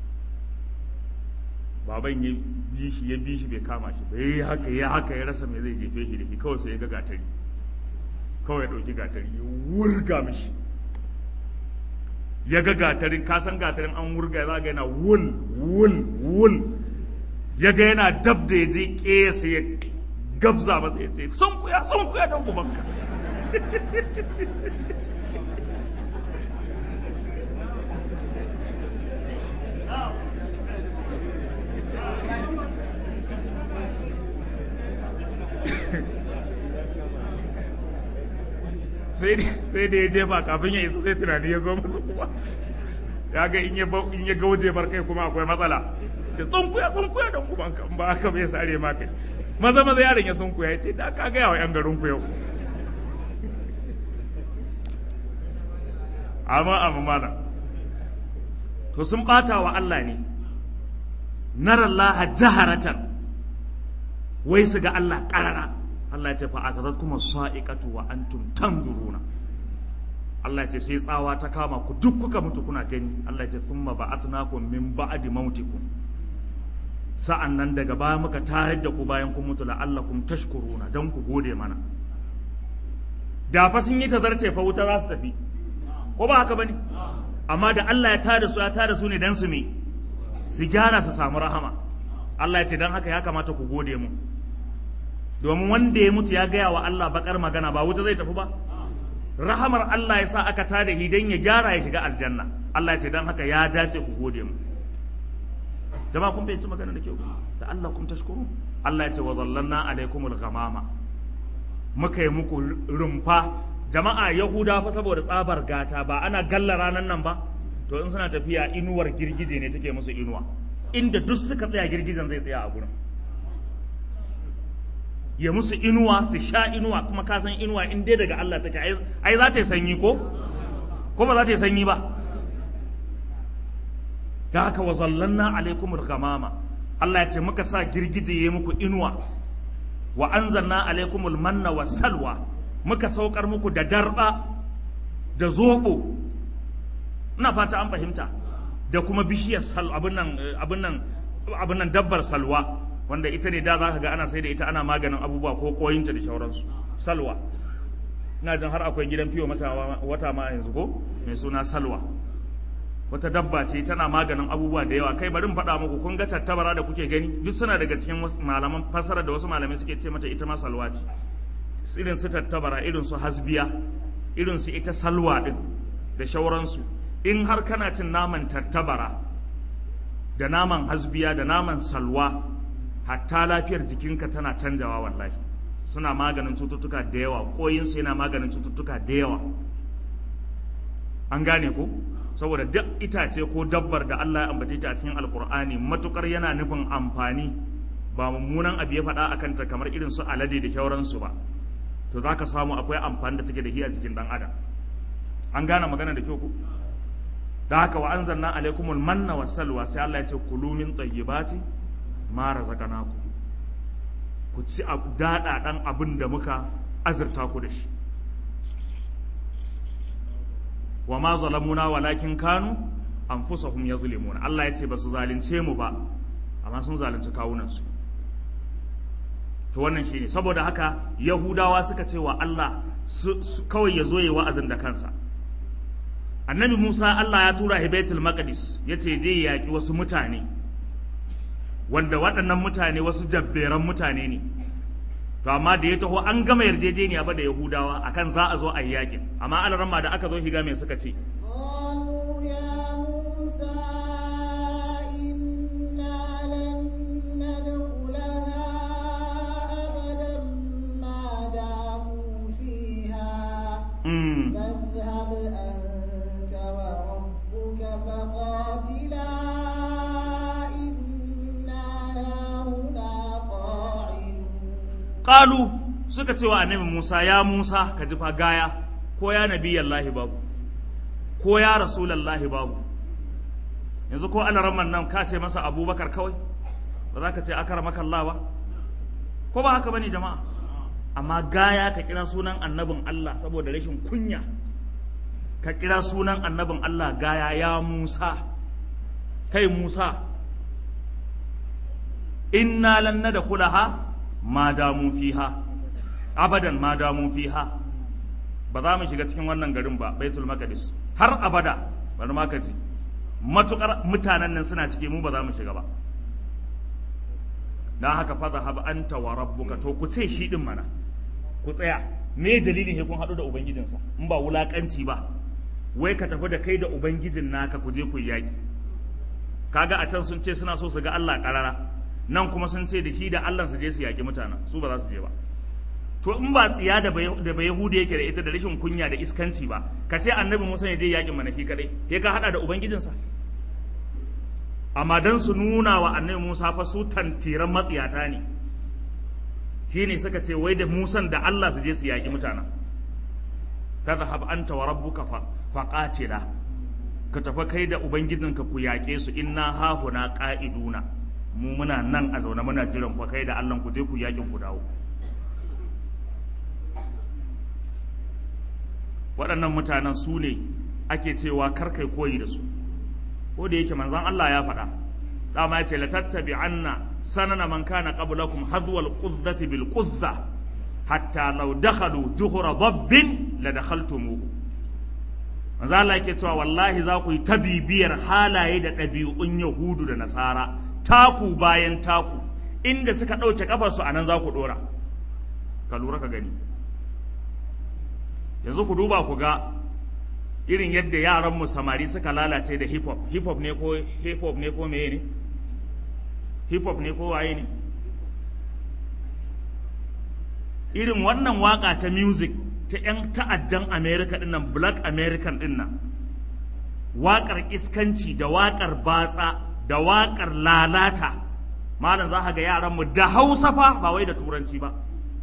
baban ya bi shi ya bi shi bai kama shi ba yi haka ya haka ya rasa mai zai jefe shi da shi kawai sai ya ga gatari kawai ya ɗauki gatari ya wurga mishi ya ga gatarin ka san gatarin an wurga za ga yana wul wul wul ya ga yana dab da ya je ƙesa ya gabza masa ya ce sun kuya sun kuya don ubanka sai da ya jefa kafin ya isa sai tunani ya zo masa kuma ya ga in ya ga waje bar kai kuma akwai matsala ce tsunkuya tsunkuya don kuma kan ba haka bai sare ma kai maza maza yaron ya tsunkuya ya ce da ka gaya wa yan garin ku yau amma amma mana to sun bata wa Allah ne narallaha jaharatan wai su ga Allah karara Allah ya ce fa akazatkum sa'iqatu wa antum tanzuruna Allah ya ce sai tsawa ta kama ku duk kuka mutu kuna gani Allah ya ce thumma ba'athnakum min ba'di mautikum sa'an nan daga baya muka tayar da ku bayan kun mutu la'allakum tashkuruna dan ku gode mana da fa sun yi tazarce fa wuta za su tafi ko ba haka bane amma da Allah ya tada su ya tada su ne dan su me su gyara su samu rahama Allah ya ce dan haka ya kamata ku gode mu domin wanda ya mutu ya gaya wa Allah bakar magana ba wuta zai tafi ba rahamar Allah ya sa aka tada shi dan ya gyara ya shiga aljanna Allah ya ce dan haka ya dace ku gode mu jama'a kun bai ci magana da kyau da Allah kun tashkuru Allah ya ce wa zallanna alaikumul ghamama muka yi muku rumfa jama'a yahuda fa saboda tsabar gata ba ana galla ranan nan ba to in suna tafiya inuwar girgije ne take musu inuwa inda duk suka tsaya girgijen zai tsaya a gurin ya musu inuwa su sha inuwa kuma ka san inuwa in dai daga Allah take ai za ta yi sanyi ko ko ba za ta yi sanyi ba da haka wa zallanna alaikumul ghamama Allah ya ce muka sa girgije ya muku inuwa wa anzalna alaikumul manna wa salwa muka saukar muku da darba da zobo ina fata an fahimta da kuma bishiyar sal abin nan abin nan abin nan dabbar salwa wanda ita ne da za ka ga ana sai da ita ana maganin abubuwa ko koyinta da shauransu salwa ina jin har akwai gidan fiyo mata wata ma yanzu ko mai suna salwa wata dabba ce tana maganin abubuwa da yawa kai bari in faɗa muku kun ga tattabara da kuke gani duk suna daga cikin malaman fasara da wasu malamai suke ce mata ita ma salwa ce irin su tattabara irin su hasbiya irin su ita salwa din da shauransu in har kana cin naman tattabara da naman hasbiya da naman salwa hatta lafiyar jikinka tana canjawa wallahi suna maganin cututtuka da yawa koyinsu yana maganin cututtuka da yawa an gane ko saboda duk itace ko dabbar da Allah ya ambace ta a cikin alkur'ani matukar yana nufin amfani ba mummunan abu ya faɗa a kanta kamar irin su alade da shauransu ba to za ka samu akwai amfani da take da shi a cikin dan adam an gane magana da kyau ku da haka wa anzalna alaikumul manna was salwa sai Allah ya ce kulu min tayyibati ma razaqnakum ku ci dada dan abin da muka azurta ku da shi wa ma zalamuna walakin kanu anfusahum yazlimuna Allah ya ce ba su zalunce mu ba amma sun zalunci kawunan su to wannan shine saboda haka yahudawa suka ce wa Allah kawai ya zo yi wa'azin da kansa annabi Musa Allah ya tura shi Baitul Maqdis yace je ya yaki wasu mutane wanda waɗannan mutane wasu jabberan mutane ne to amma da ya taho an gama yarjejeniya ba da Yahudawa akan za a zo a yi yakin amma alaramma da aka zo shiga mai suka ce قالوا يا موسى إنا لن ندخلها أبدا ما داموا فيها mm, فاذهب أنت وربك فقاتلا إنا هاهنا قاعدون qalu suka ce wa annabi Musa ya Musa ka ji fa gaya ko ya nabiyallahi babu ko ya rasulallahi babu yanzu ko alaramman nan ka ce masa abubakar kawai ba za ka ce akaramaka Allah ba ko ba haka bane jama'a amma gaya ka kira sunan annabin Allah saboda rashin kunya ka kira sunan annabin Allah gaya ya Musa kai Musa inna lan nadkhulaha ma damu fiha abadan ma damu fiha ba za mu shiga cikin wannan garin ba baitul maqdis har abada bari ma ka ji matukar mutanen nan suna ciki mu ba za mu shiga ba dan haka fa zahab anta wa rabbuka to ku ce shi din mana ku tsaya me dalilin he kun hadu da ubangijinsa in ba wulakanci ba wai ka tafi da kai da ubangijin naka ku je ku yi yaki kaga a can sun ce suna so su ga Allah karara nan kuma sun ce da shi da Allah su je su yaki mutanen su ba za su je ba to in ba tsiya da bai da bai yahudi yake da ita da rashin kunya da iskanci ba ka ce annabi Musa ya je yakin mana shi kadai ya ka hada da ubangijinsa amma dan su nuna wa annabi Musa fa su tantiran matsiyata ne shine suka ce wai da Musan da Allah su je su yaki mutanen fadhhab anta wa rabbuka fa faqatila ka tafi kai da ubangijinka ku yaƙe su inna hahuna qa'iduna mu muna nan a zaune muna jiran ku kai da Allah ku je ku yakin ku dawo waɗannan mutanen su ne ake cewa kar kai koyi da su ko da yake manzon Allah ya faɗa dama yace la tattabi'anna sanana man kana qablakum hadwal qudzati bil quzza hatta law dakhalu juhra dabbin la dakhaltumuhu manzo Allah yake cewa wallahi za ku yi ta bibiyar halaye da ɗabi'un Yahudu da Nasara taku bayan taku inda suka ɗauke kafarsu a nan za ku ɗora ka lura ka gani yanzu ku duba ku ga irin yadda yaranmu samari suka lalace da hip hop hip hop ne ko hip hop ne ko meye ne hip hop ne ko waye ne irin wannan waka ta music ta 'yan ta'addan america dinnan black american dinnan waƙar iskanci da waƙar batsa da waƙar lalata malam za ka ga yaranmu da hausa fa ba wai da turanci ba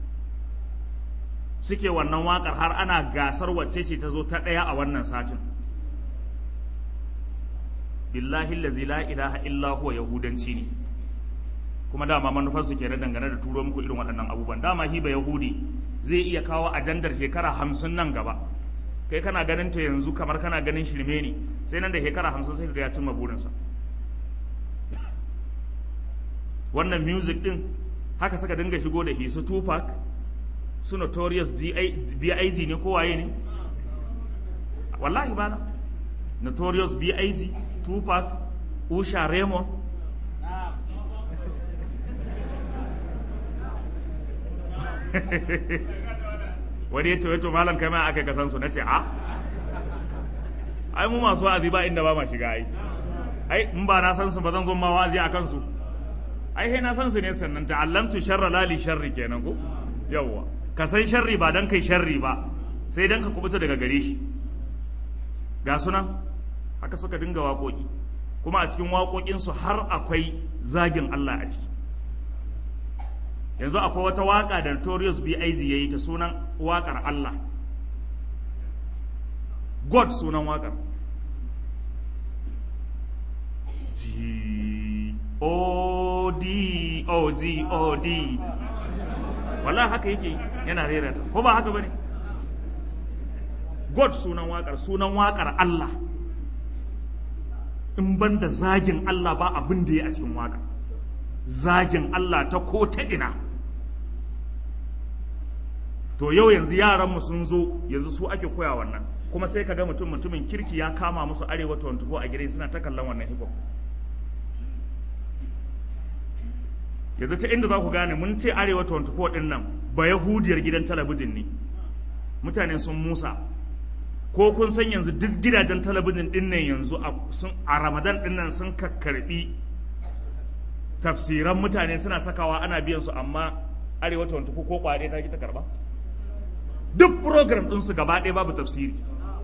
suke wannan waƙar har ana gasar wacce ce ta zo ta ɗaya a wannan satin billahi lazi la ilaha illa huwa yahudanci ne kuma dama manufar su kenan dangane da turo muku irin waɗannan abubuwan dama hiba yahudi zai iya kawo ajandar shekara hamsin nan gaba kai kana ganin ta yanzu kamar kana ganin shirme ne sai nan da shekara hamsin sai ka ga ya cimma burinsa wannan music din haka suka dinga shigo da shi su Tupac su Notorious B.I.G ne ko waye ne wallahi bana Notorious B.I.G Tupac Usha Raymond wani ya ce to malam kai ma aka kasan su nace a ai mu masu wa'azi ba inda ba ma shiga ai ai in ba na san su ba zan zo ma wa'azi a kansu ai sai na san su ne sannan ta'allamtu sharra la li sharri kenan ko yawwa ka san sharri ba dan kai sharri ba sai dan ka kubuta daga gare shi ga sunan haka suka dinga waƙoƙi kuma a cikin waƙoƙinsu har akwai zagin Allah a ciki yanzu akwai wata waƙa da Notorious B.I.G ya yi ta sunan waƙar Allah God sunan waƙar G O D O G O D wallahi haka yake yana rera ta ko ba haka bane God sunan waƙar sunan waƙar Allah in ban da zagin Allah ba abin da ya a cikin waƙar zagin Allah ta ko ta ina to yau yanzu yaranmu sun zo yanzu su ake koya wannan kuma sai ka ga mutum mutumin kirki ya kama musu arewa 24 a gidan suna ta kallon wannan hip hop yanzu ta inda za ku gane mun ce arewa 24 din nan ba yahudiyar gidan talabijin ne mutane sun musa ko kun san yanzu duk gidajen talabijin din nan yanzu a ramadan din nan sun kakkarbi tafsiran mutane suna sakawa ana biyan su amma arewa 24 ko kwade ta ki ta karba duk program ɗinsu gaba ɗaya babu tafsiri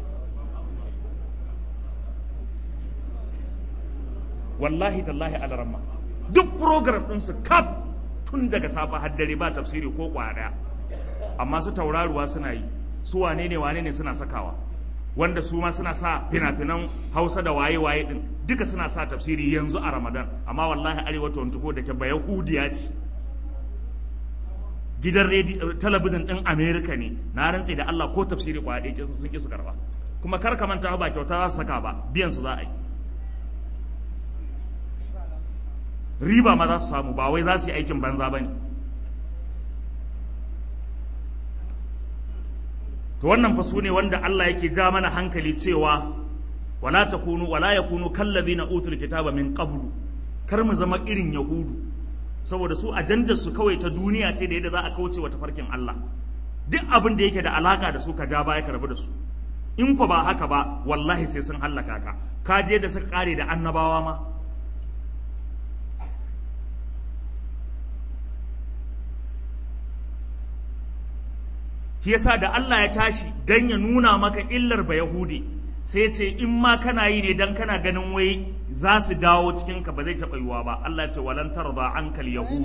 wallahi tallahi alaramma duk program ɗinsu kaf tun daga safa har dare ba tafsiri ko kwaya amma su tauraruwa suna yi su wane ne wane ne suna sakawa wanda su ma suna sa fina-finan hausa da waye-waye din duka suna sa tafsiri yanzu a ramadan amma wallahi arewa 24 da ke ba yahudiya ce gidan talabijin din amerika ne na rantse da allah ko tafsiri kwaya ɗaya sun ƙi su karba kuma kar ka manta ba kyauta za su saka ba biyan su za a yi riba ma za su samu ba wai za su yi aikin banza ba ne to wannan fa su ne wanda Allah yake ja mana hankali cewa wala takunu wala yakunu kallazina utul kitaba min qablu kar mu zama irin yahudu saboda su ajandar su kawai ta duniya ce da yadda za a kauce wa tafarkin Allah duk abin da yake da alaka da su ka ja baya ka rabu da su in ko ba haka ba wallahi sai sun hallaka ka ka je da suka kare da annabawa ma shi yasa da Allah ya tashi dan ya nuna maka illar ba Yahudi sai ce in ma kana yi ne dan kana ganin wai za su dawo cikin ka ba zai taɓa yiwa ba Allah ya ce walan tarda ankal yahud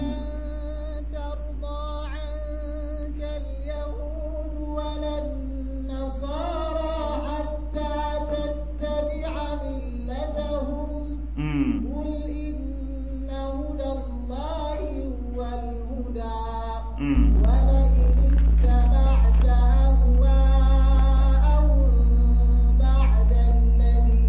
قل إن هدى الله هو الهدى ولئن اتبعت أهواءهم بعد الذي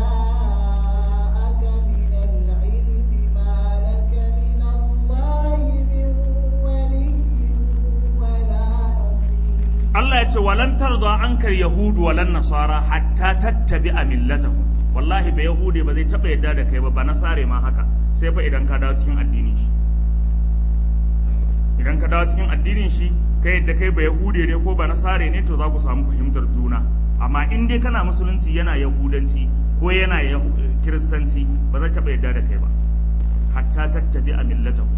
جاءك من العلم ما لك من الله من ولي ولا نصير Allah ya ce walan tarda ankal yahud walan nasara hatta tattabi'a millatahum wallahi ba yahudi ba zai taba yadda da kai ba ba nasare ma haka sai fa idan ka dawo cikin addinin shi idan ka dawo cikin addinin shi kai yadda kai ba yahude ne ko ba nasare ne to za ku samu fahimtar juna amma in dai kana musulunci yana yahudanci ko yana kiristanci ba zai taba yadda da kai ba hatta tattabi'a millatahu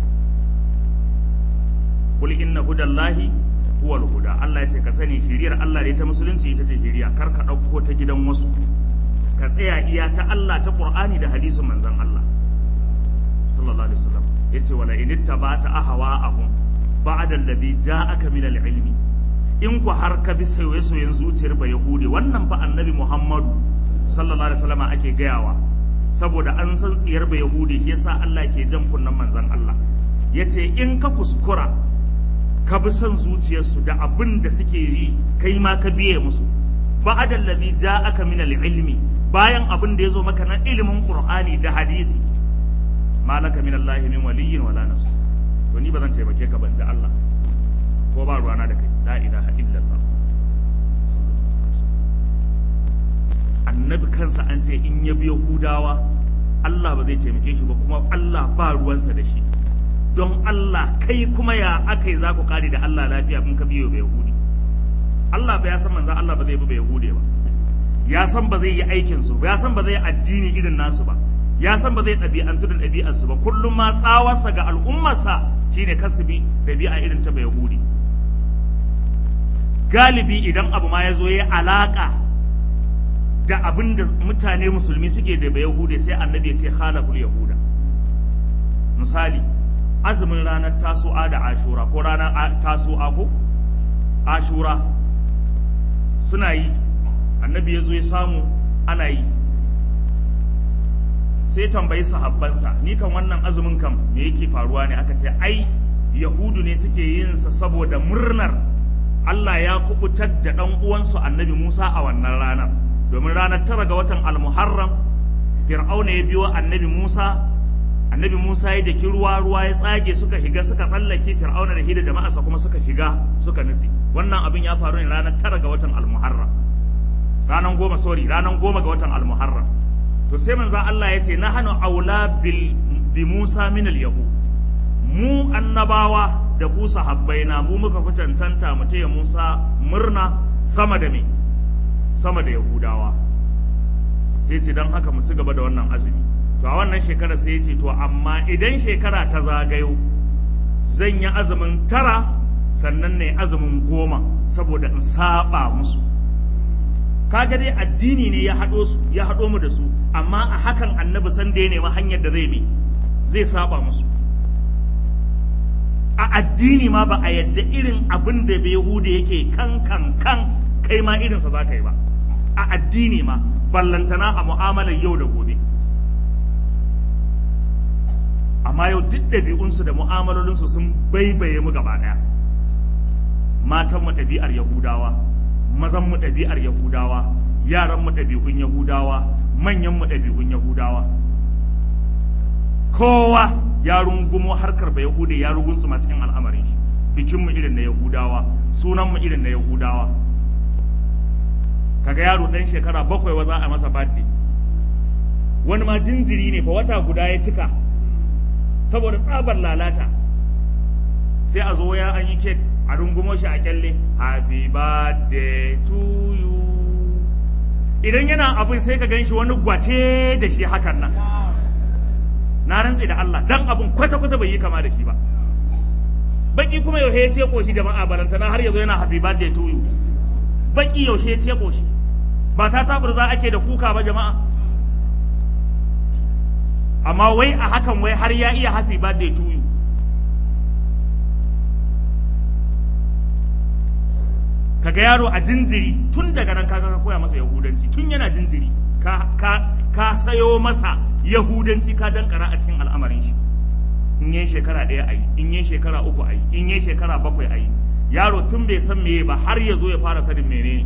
qul inna hudallahi huwal huda Allah ya ce ka sani shiriyar Allah ne ta musulunci ita ce shiriya kar ka ɗauko ta gidan wasu ka tsaya iya ta Allah ta Qur'ani da hadisin manzon Allah sallallahu alaihi wasallam yace wala in ittaba'ta ahwa'ahum ba'da alladhi ja'aka min al-ilmi in ku har ka bi soyayyen zuciyar ba yahudi wannan fa annabi Muhammadu sallallahu alaihi wasallam ake gayawa saboda an san tsiyar ba yahudi yasa Allah ke jan kunnan manzon Allah yace in ka kuskura ka bi son zuciyarsu da abin da suke yi kai ma ka biye musu ba'da allazi ja'aka min al-ilmi bayan abin da yazo maka na ilimin qur'ani da hadisi malaka min allahi min waliyyin wala nasir to ni ba zan taimake ka ban ji Allah ko ba ruwana da kai la ilaha illallah annabi kansa an ce in ya bi yahudawa Allah ba zai taimake shi ba kuma Allah ba ruwansa da shi don Allah kai kuma ya aka yi za ku kare da Allah lafiya kun ka biyo bai Yahudi Allah ba ya san manzan Allah ba zai bi bai Yahudi ba ya san ba zai yi aikin su ba ya san ba zai addini irin nasu ba ya san ba zai ɗabi'antu da ɗabi'ar su ba kullum ma tsawarsa ga al'ummarsa shine kar su bi ɗabi'a irin ta bai Yahudi galibi idan abu ma ya zo ya alaka da abin da mutane musulmi suke da yahude sai annabi ya ce khalaful yahuda misali azumin ranar tasu'a da ashura ko ranar tasu'a ko ashura suna yi annabi ya zo ya samu ana yi sai tambayi sahabbansa ni kan wannan azumin kam me yake faruwa ne aka ce ai yahudu ne suke yin sa saboda murnar Allah ya kubutar da ɗan uwansu annabi Musa a wannan ranar domin ranar tara ga watan almuharram fir'auna ya biyo annabi Musa annabi Musa ya daki ruwa ruwa ya tsage suka shiga suka tsallake fir'auna da hida jama'arsa kuma suka shiga suka nutse wannan abin ya faru ne ranar tara ga watan almuharram ranar goma sorry ranar goma ga watan almuharram to sai manzo Allah ya ce nahanu aula bil bi Musa min al yahud mu annabawa da ku sahabbai na mu muka fi cancanta mu taya Musa murna sama da me sama da Yahudawa sai ce don haka mu ci gaba da wannan azumi to a wannan shekara sai ce to amma idan shekara ta zagayo zan yi azumin tara sannan ne azumin goma saboda in saba musu kaga dai addini ne ya haɗo su ya haɗo mu da su amma a hakan annabi san da ya nemi hanyar da zai bi zai saba musu a addini ma ba a yadda irin abin da bai yahuda yake kan kan kan kai ma irinsa za ka yi ba a addini ma ballantana a mu'amalar yau da gobe amma yau duk ɗabi'unsu da mu'amalolinsu sun baibaye mu gaba ɗaya matanmu ɗabi'ar yahudawa mazanmu ɗabi'ar yahudawa yaranmu ɗabi'un yahudawa manyanmu ɗabi'un yahudawa kowa ya rungumo harkar ba yahude ya rugunsu ma cikin al'amarin shi bikinmu irin na yahudawa sunanmu irin na yahudawa kaga yaro ɗan shekara bakwai wa za a masa birthday wani ma jinjiri ne fa wata guda ya cika saboda tsabar lalata sai a zo ya an yi kek a rungumo shi a kyalle happy birthday to you idan yana abin sai ka gan shi wani gwace da shi hakan nan na rantse da Allah dan abin kwata-kwata bai yi kama da shi ba baki kuma yaushe ya ce koshi jama'a balantana har yazo yana happy birthday to you baki yaushe ya ce koshi ba ta taburza ake da kuka ba jama'a amma wai a hakan wai har ya iya happy birthday to you kaga yaro a jinjiri tun daga nan kaga ka koya masa yahudanci tun yana jinjiri ka ka ka sayo masa yahudanci ka dankara a cikin al'amarin shi in yi shekara ɗaya a yi in yi shekara uku a yi in yi shekara bakwai a yi yaro tun bai san meye ba har ya zo ya fara sanin menene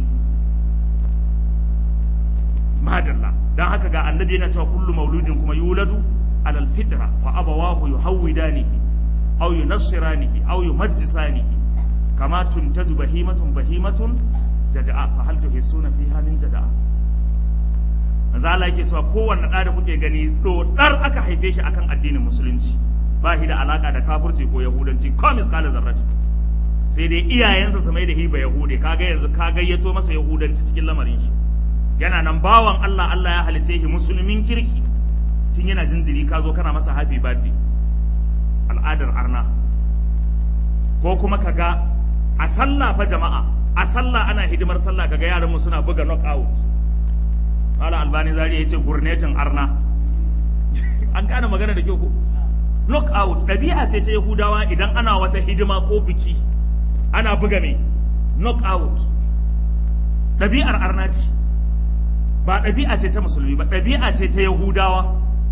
madalla dan haka ga annabi yana cewa kullu mauludin kuma yuladu alal fitra fa abawahu yuhawidanihi aw yunassiranihi aw yumajjisanihi kama tuntaju bahimatun bahimatun jada'a fa hal tuhissuna fiha min jada'a manzo Allah yake cewa kowanne da da kuke gani dodar aka haife shi akan addinin musulunci ba shi da alaka da kafirci ko yahudanci ko miskala zarrati sai dai iyayensa su mai da hiba yahude kaga yanzu ka gayyato masa yahudanci cikin lamarin shi yana nan bawan Allah Allah ya halice shi musulmin kirki tun yana jinjiri ka zo kana masa happy birthday al'adar arna ko kuma kaga a sallah fa jama'a a sallah ana hidimar sallah kaga yaran mu suna buga knockout Malam Albani Zari yace gurnetin arna an gane magana da kyau ko knockout ɗabi'a ce ta Yahudawa idan ana wata hidima ko biki ana buga mai knockout ɗabi'ar arna ce ba ɗabi'a ce ta musulmi ba ɗabi'a ce ta Yahudawa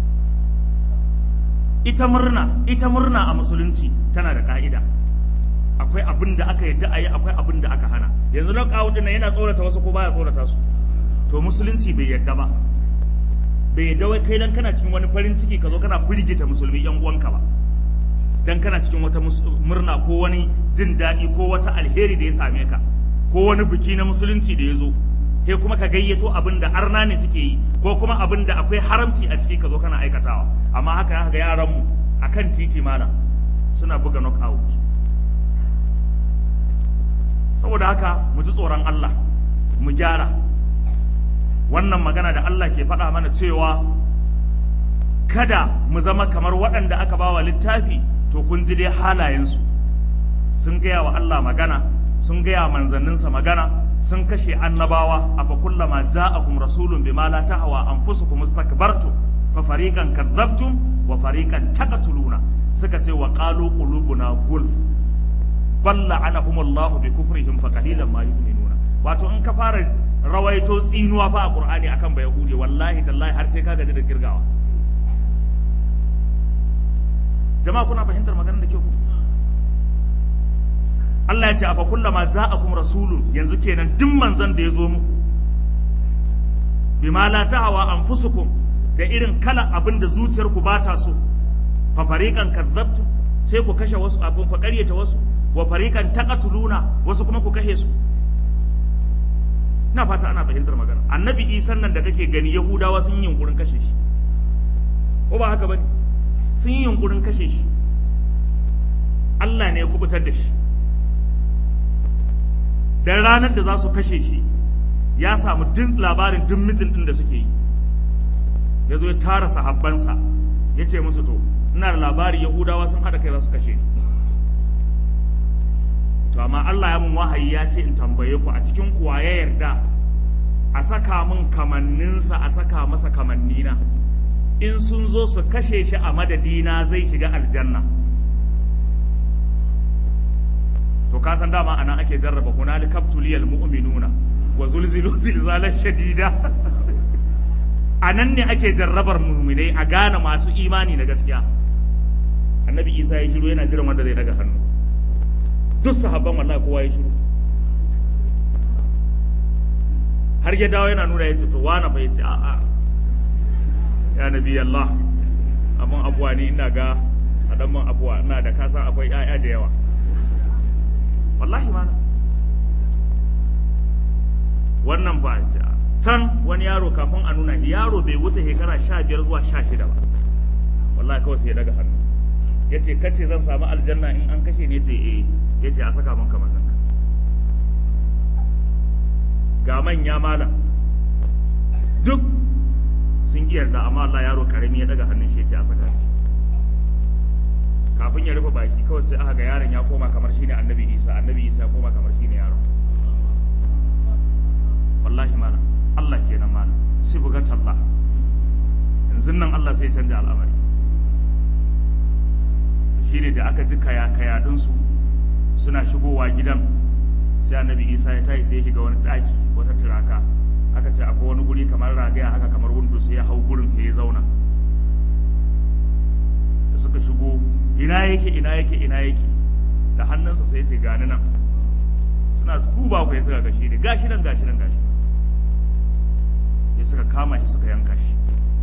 ita murna ita murna a musulunci tana da ka'ida akwai abin da aka yadda a yi akwai abin da aka hana yanzu knockout ɗin yana tsorata wasu ko baya tsorata su to musulunci bai yadda ba bai yadda wai kai dan kana cikin wani farin ciki ka zo kana firgita musulmi yan uwanka ba dan kana cikin wata murna ko wani jin daɗi ko wata alheri da ya same ka ko wani biki na musulunci da ya zo sai kuma ka gayyato abin da arna ne suke yi ko kuma abin da akwai haramci a ciki ka zo kana aikatawa amma haka ga yaran mu akan titi malam suna buga knockout saboda haka mu ji tsoron Allah mu gyara wannan magana da Allah ke faɗa mana cewa kada mu zama kamar waɗanda aka bawa littafi to kun ji dai halayensu sun gaya wa Allah magana sun gaya manzanninsa magana sun kashe annabawa afa kullama ja'akum rasulun bima la tahwa anfusukum istakbartum fa fariqan kadzabtum wa fariqan taqtuluna suka ce wa qalu qulubuna gulf bal la'anahumullahu bi kufrihim fa qalilan ma yu'minuna wato in ka fara rawaito tsinuwa fa a qur'ani akan ba yahudi wallahi tallahi har sai ka gaji da girgawa jama'a kuna fahimtar maganar da ke ku Allah ya ce afa kullama ja'akum rasulun yanzu kenan duk manzon da ya zo muku bima la ta'awa anfusukum da irin kala abin da zuciyarku ba ta so fa fariqan kadzabtu sai ku kashe wasu abin ku ƙaryata wasu wa fariqan taqatuluna wasu kuma ku kashe su ina fata ana fahimtar magana annabi isan nan da kake gani yahudawa sun yi yunkurin kashe shi ko ba haka bane sun yi yunkurin kashe shi Allah ne ya kubutar da shi dan ranar da za su kashe shi ya samu duk labarin duk mitin din da suke yi ya zo ya tara sahabbansa ya ce musu to ina da labari yahudawa sun haɗa kai za su kashe ni to amma Allah ya mun wahayi ya ce in tambaye ku a cikin kuwa ya yarda a saka min kamanninsa a saka masa kamannina in sun zo su kashe shi a madadina zai shiga aljanna to ka san dama anan ake jarraba hunali kaptuliyal mu'minuna wa zulzilu zilzalan shadida anan ne ake jarrabar mu'minai a gane masu imani na gaskiya annabi isa ya shiru yana jiran wanda zai daga hannu duk sahabban wallahi kowa ya shiru har ya dawo yana nuna ya ce to wani fa ya ce a'a ya nabi Allah abun abuwa ni ina ga a dan man abuwa ina da kasan akwai 'ya'ya da yawa wallahi mana wannan ba can wani yaro kafin a nuna shi yaro bai wuce shekara sha biyar zuwa sha shida ba wallahi kawai sai ya daga hannu ya ce kace zan samu aljanna in an kashe ne ce eh ya ce a saka min kamar nan ga manya malam duk sun ƙi yarda amma Allah yaro karami ya daga hannun shi ya ce a saka shi kafin ya rufe baki kawai sai aka ga yaron ya koma kamar shine annabi Isa annabi Isa ya koma kamar shine yaron wallahi malam Allah kenan malam sai bugat Allah yanzu nan Allah sai ya canja al'amari shine da aka ji kaya kaya su suna shigowa gidan sai annabi Isa ya tayi sai ya shiga wani daki wata turaka aka ce akwai wani guri kamar ragaya haka kamar windo sai ya hau gurin ya zauna da suka shigo ina yake ina yake ina yake da hannunsa sai ya ce gani nan suna duba ku ya suka gashi ne gashi nan gashi nan gashi ya suka kama shi suka yanka shi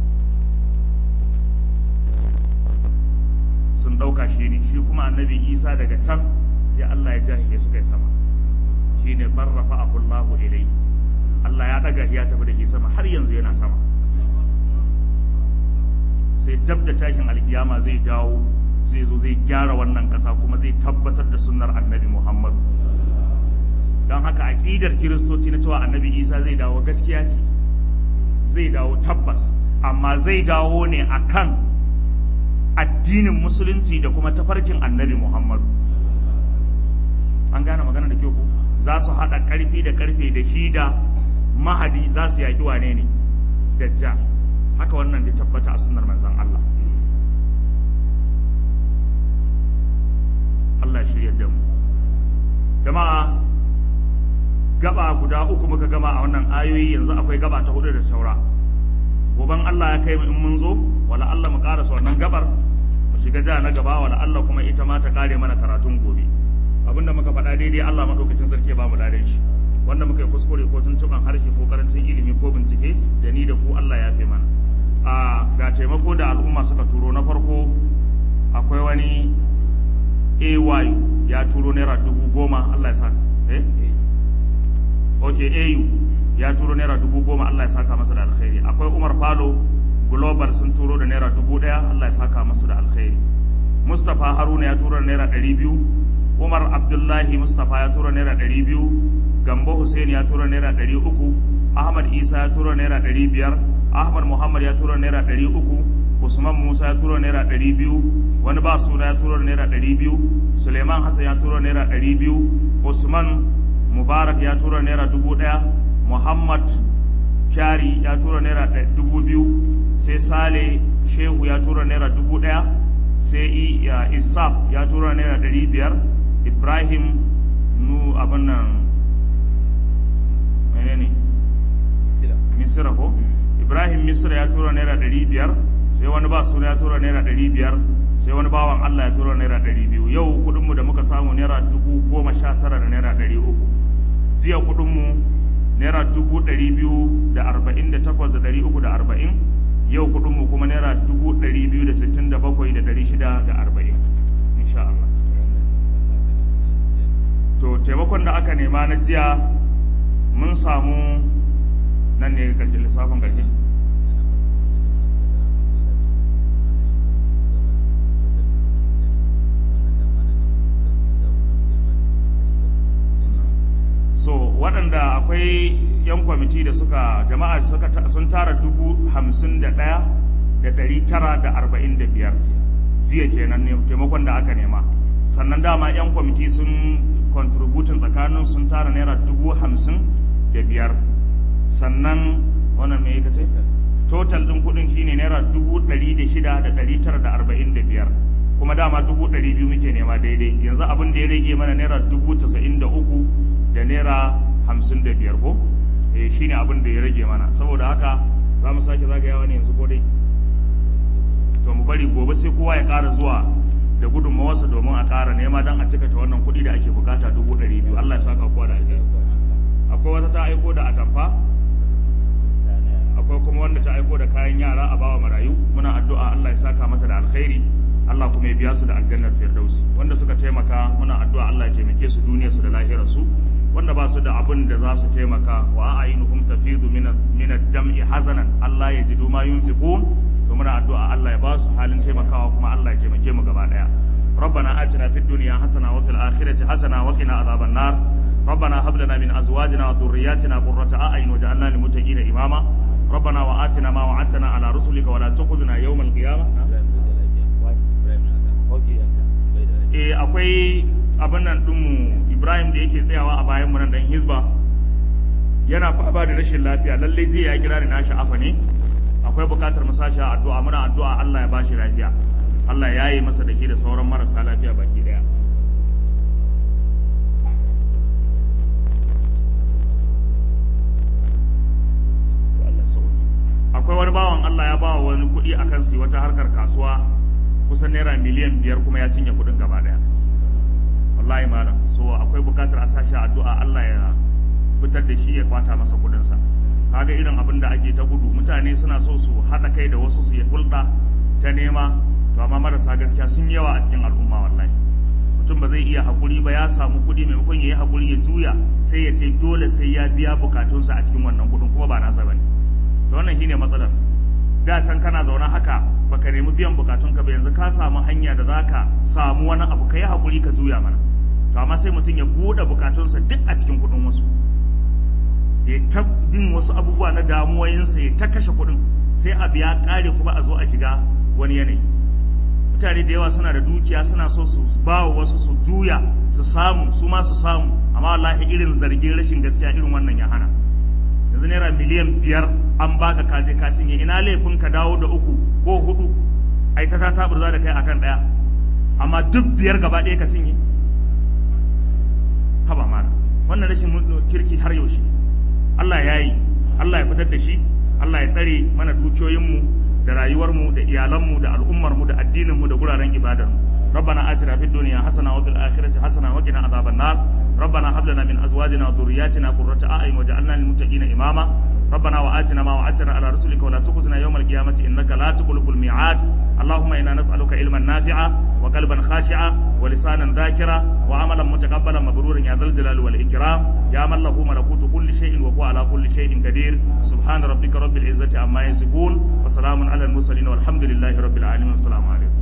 sun ɗauka shi ne shi kuma annabi isa daga can sai allah ya jahiye suka yi sama shi ne barrafa ahullahu ilai allah ya ɗaga ya tafi da shi sama har yanzu yana sama sai dab da tashin alkiyama zai dawo zai zo zai gyara wannan ƙasa kuma zai tabbatar da sunnar annabi muhammadu don haka aƙidar kiristoci na cewa annabi isa zai dawo gaskiya ce zai dawo tabbas amma zai dawo ne akan addinin musulunci da kuma tafarkin annabi muhammadu an gane magana da kyau ko za su haɗa ƙarfi da ƙarfe da shi da mahadi za su yaƙi wane ne dajjal haka wannan da tabbata a sunnar manzon Allah Allah shirya da mu jama'a gaba guda uku muka gama a wannan ayoyi yanzu akwai gaba ta hudu da saura goban Allah ya kai mu in mun zo wala Allah mu karasa wannan gabar mu shiga ja na gaba wala Allah kuma ita ma ta kare mana karatun gobe abinda muka faɗa daidai Allah madaukakin sarki ba mu ladan shi wanda muka yi kuskure ko tuntuban harshe ko karancin ilimi ko bincike da ni da ku Allah ya fi mana a ga taimako da al'umma suka turo na farko akwai wani AY ya turo naira dubu goma Allah ya sa eh ok AU ya turo naira dubu goma Allah ya saka masa da alkhairi akwai Umar Falo Global sun turo da naira dubu ɗaya Allah ya saka masa da alkhairi Mustapha Haruna ya turo da naira ɗari biyu Umar Abdullahi Mustapha ya turo naira ɗari biyu Gambo Hussein ya turo naira ɗari uku Ahmad Isa ya turo naira ɗari biyar Ahmad Muhammad ya turo naira ɗari uku Usman Musa ya turo naira ɗari biyu wani ba suna ya turo naira ɗari biyu Suleiman Hassan ya turo naira ɗari biyu usman mubarak ya tura naira dubu ɗaya muhammad kyari ya tura naira ɗa- dubu biyu sai sale shehu ya tura naira dubu ɗaya sai I- ya isaf ya tura naira ɗari biyar ibrahim nu abin nan menene misira ko ibrahim misira ya tura naira ɗari biyar sai wani ba suna ya tura naira ɗari biyar sai wani bawan allah ya tura naira ɗari biyu yau kuɗinmu da muka samu naira dubu goma sha tara da naira ɗari uku jiya kuɗinmu naira dubu ɗari biyu da arba'in da takwas da ɗari uku da arba'in yau kuɗinmu kuma naira dubu ɗari biyu da sittin da bakwai da ɗari shida da arba'in insha Allah to taimakon da aka nema na jiya mun samu nan ne ƙarshen lissafin ƙarshe so waɗanda akwai yan kwamiti da suka jama'a suka ta- sun tara dubu hamsin da ɗaya da ɗari tara da arba'in da biyar jiya kenan ne taimakon da aka nema sannan dama yan kwamiti sun contributin tsakanin sun tara naira dubu hamsin da biyar sannan wannan me ka ce total ɗin kuɗin shine naira dubu ɗari da shida da ɗari tara da arba'in da biyar kuma dama dubu ɗari biyu muke nema daidai yanzu abin da ya rage mana naira dubu casa'in da uku da naira hamsin da biyar ko eh shine abin da ya rage mana saboda haka za mu sake zagayawa ne yanzu ko dai to mu bari gobe sai kowa ya ƙara zuwa da gudunmawarsa domin a ƙara nema don a cika ta wannan kuɗi da ake bukata dubu ɗari biyu Allah ya saka kowa da alheri akwai wata ta aiko da atamfa akwai kuma wanda ta aiko da kayan yara a bawa marayu muna addu'a Allah ya saka mata da alkhairi Allah kuma ya biya su da aljannar firdausi wanda suka taimaka muna addu'a Allah ya taimake su duniyar su da lahirar su wanda ba su da abin da za su taimaka wa a'inuhum tafidu min min ad-dam'i hazanan Allah ya jidu ma yunfiqun to muna addu'a Allah ya ba su halin taimakawa kuma Allah ya taimake mu gaba daya ربنا آتنا في الدنيا حسنة وفي الآخرة حسنة وقنا عذاب النار ربنا هب لنا من أزواجنا وذرياتنا قرة أعين وجعلنا للمتقين إماما ربنا وآتنا ما وعدتنا على رسلك ولا تخزنا يوم القيامة eh akwai abin nan ɗinmu Ibrahim da yake tsayawa a bayan mu nan dan Hizba yana fama da rashin lafiya lalle jiya ya kira ni na sha'afa ne akwai bukatar mu sashi a addu'a muna addu'a Allah ya bashi lafiya Allah ya yi masa da ke da sauran marasa lafiya baki daya To Allah ya sauke. akwai wani bawan Allah ya bawa wani kuɗi akan su yi wata harkar kasuwa kusan naira miliyan biyar kuma ya cinye kuɗin gaba daya wallahi malam so akwai bukatar a sashi a addu'a Allah ya fitar da shi ya kwata masa kuɗinsa kaga irin abin da ake ta gudu mutane suna so su haɗa kai da wasu su yi hulɗa ta nema to amma marasa gaskiya sun yi yawa a cikin al'umma wallahi mutum ba zai iya haƙuri ba ya samu kuɗi maimakon ya yi haƙuri ya juya sai ya ce dole sai ya biya bukatunsa a cikin wannan kuɗin kuma ba nasa bane to wannan shine matsalar da can kana zaune haka baka nemi biyan bukatunka ba yanzu ka samu hanya da zaka samu wani abu ka yi haƙuri ka juya mana to amma sai mutum ya buɗe bukatunsa duk a cikin kuɗin wasu ya ta bin wasu abubuwa na damuwoyinsa ya ta kashe kuɗin sai abu ya ƙare kuma a zo a shiga wani yanayi mutane da yawa suna da dukiya suna so su ba wa wasu su juya su samu su ma su samu amma wallahi irin zargin rashin gaskiya irin wannan ya hana yanzu naira miliyan biyar an baka kaje ka cinye ina laifin ka dawo da uku ko hudu ai ta ta taburza da kai akan daya amma duk biyar gaba ɗaya ka cinye haba mana wannan rashin kirki har yaushe Allah ya yi Allah ya fitar da shi Allah ya tsare mana dukiyoyinmu da rayuwarmu da iyalanmu da al'ummarmu da addininmu da guraren ibadarmu ربنا آتنا في الدنيا حسنة وفي الآخرة حسنة وقنا عذاب النار ربنا هب لنا من أزواجنا وذرياتنا قرة أعين وجعلنا للمتقين إماما ربنا وآتنا ما وعدتنا على رسلك ولا تخزنا يوم القيامة إنك لا تخلف الميعاد اللهم إنا نسألك علما نافعا وقلبا خاشعا ولسانا ذاكرا وعملا متقبلا مبرورا يا ذا الجلال والإكرام يا من له ملكوت كل شيء وهو على كل شيء قدير سبحان ربك رب العزة عما يصفون وسلام على المرسلين والحمد لله رب العالمين والسلام عليكم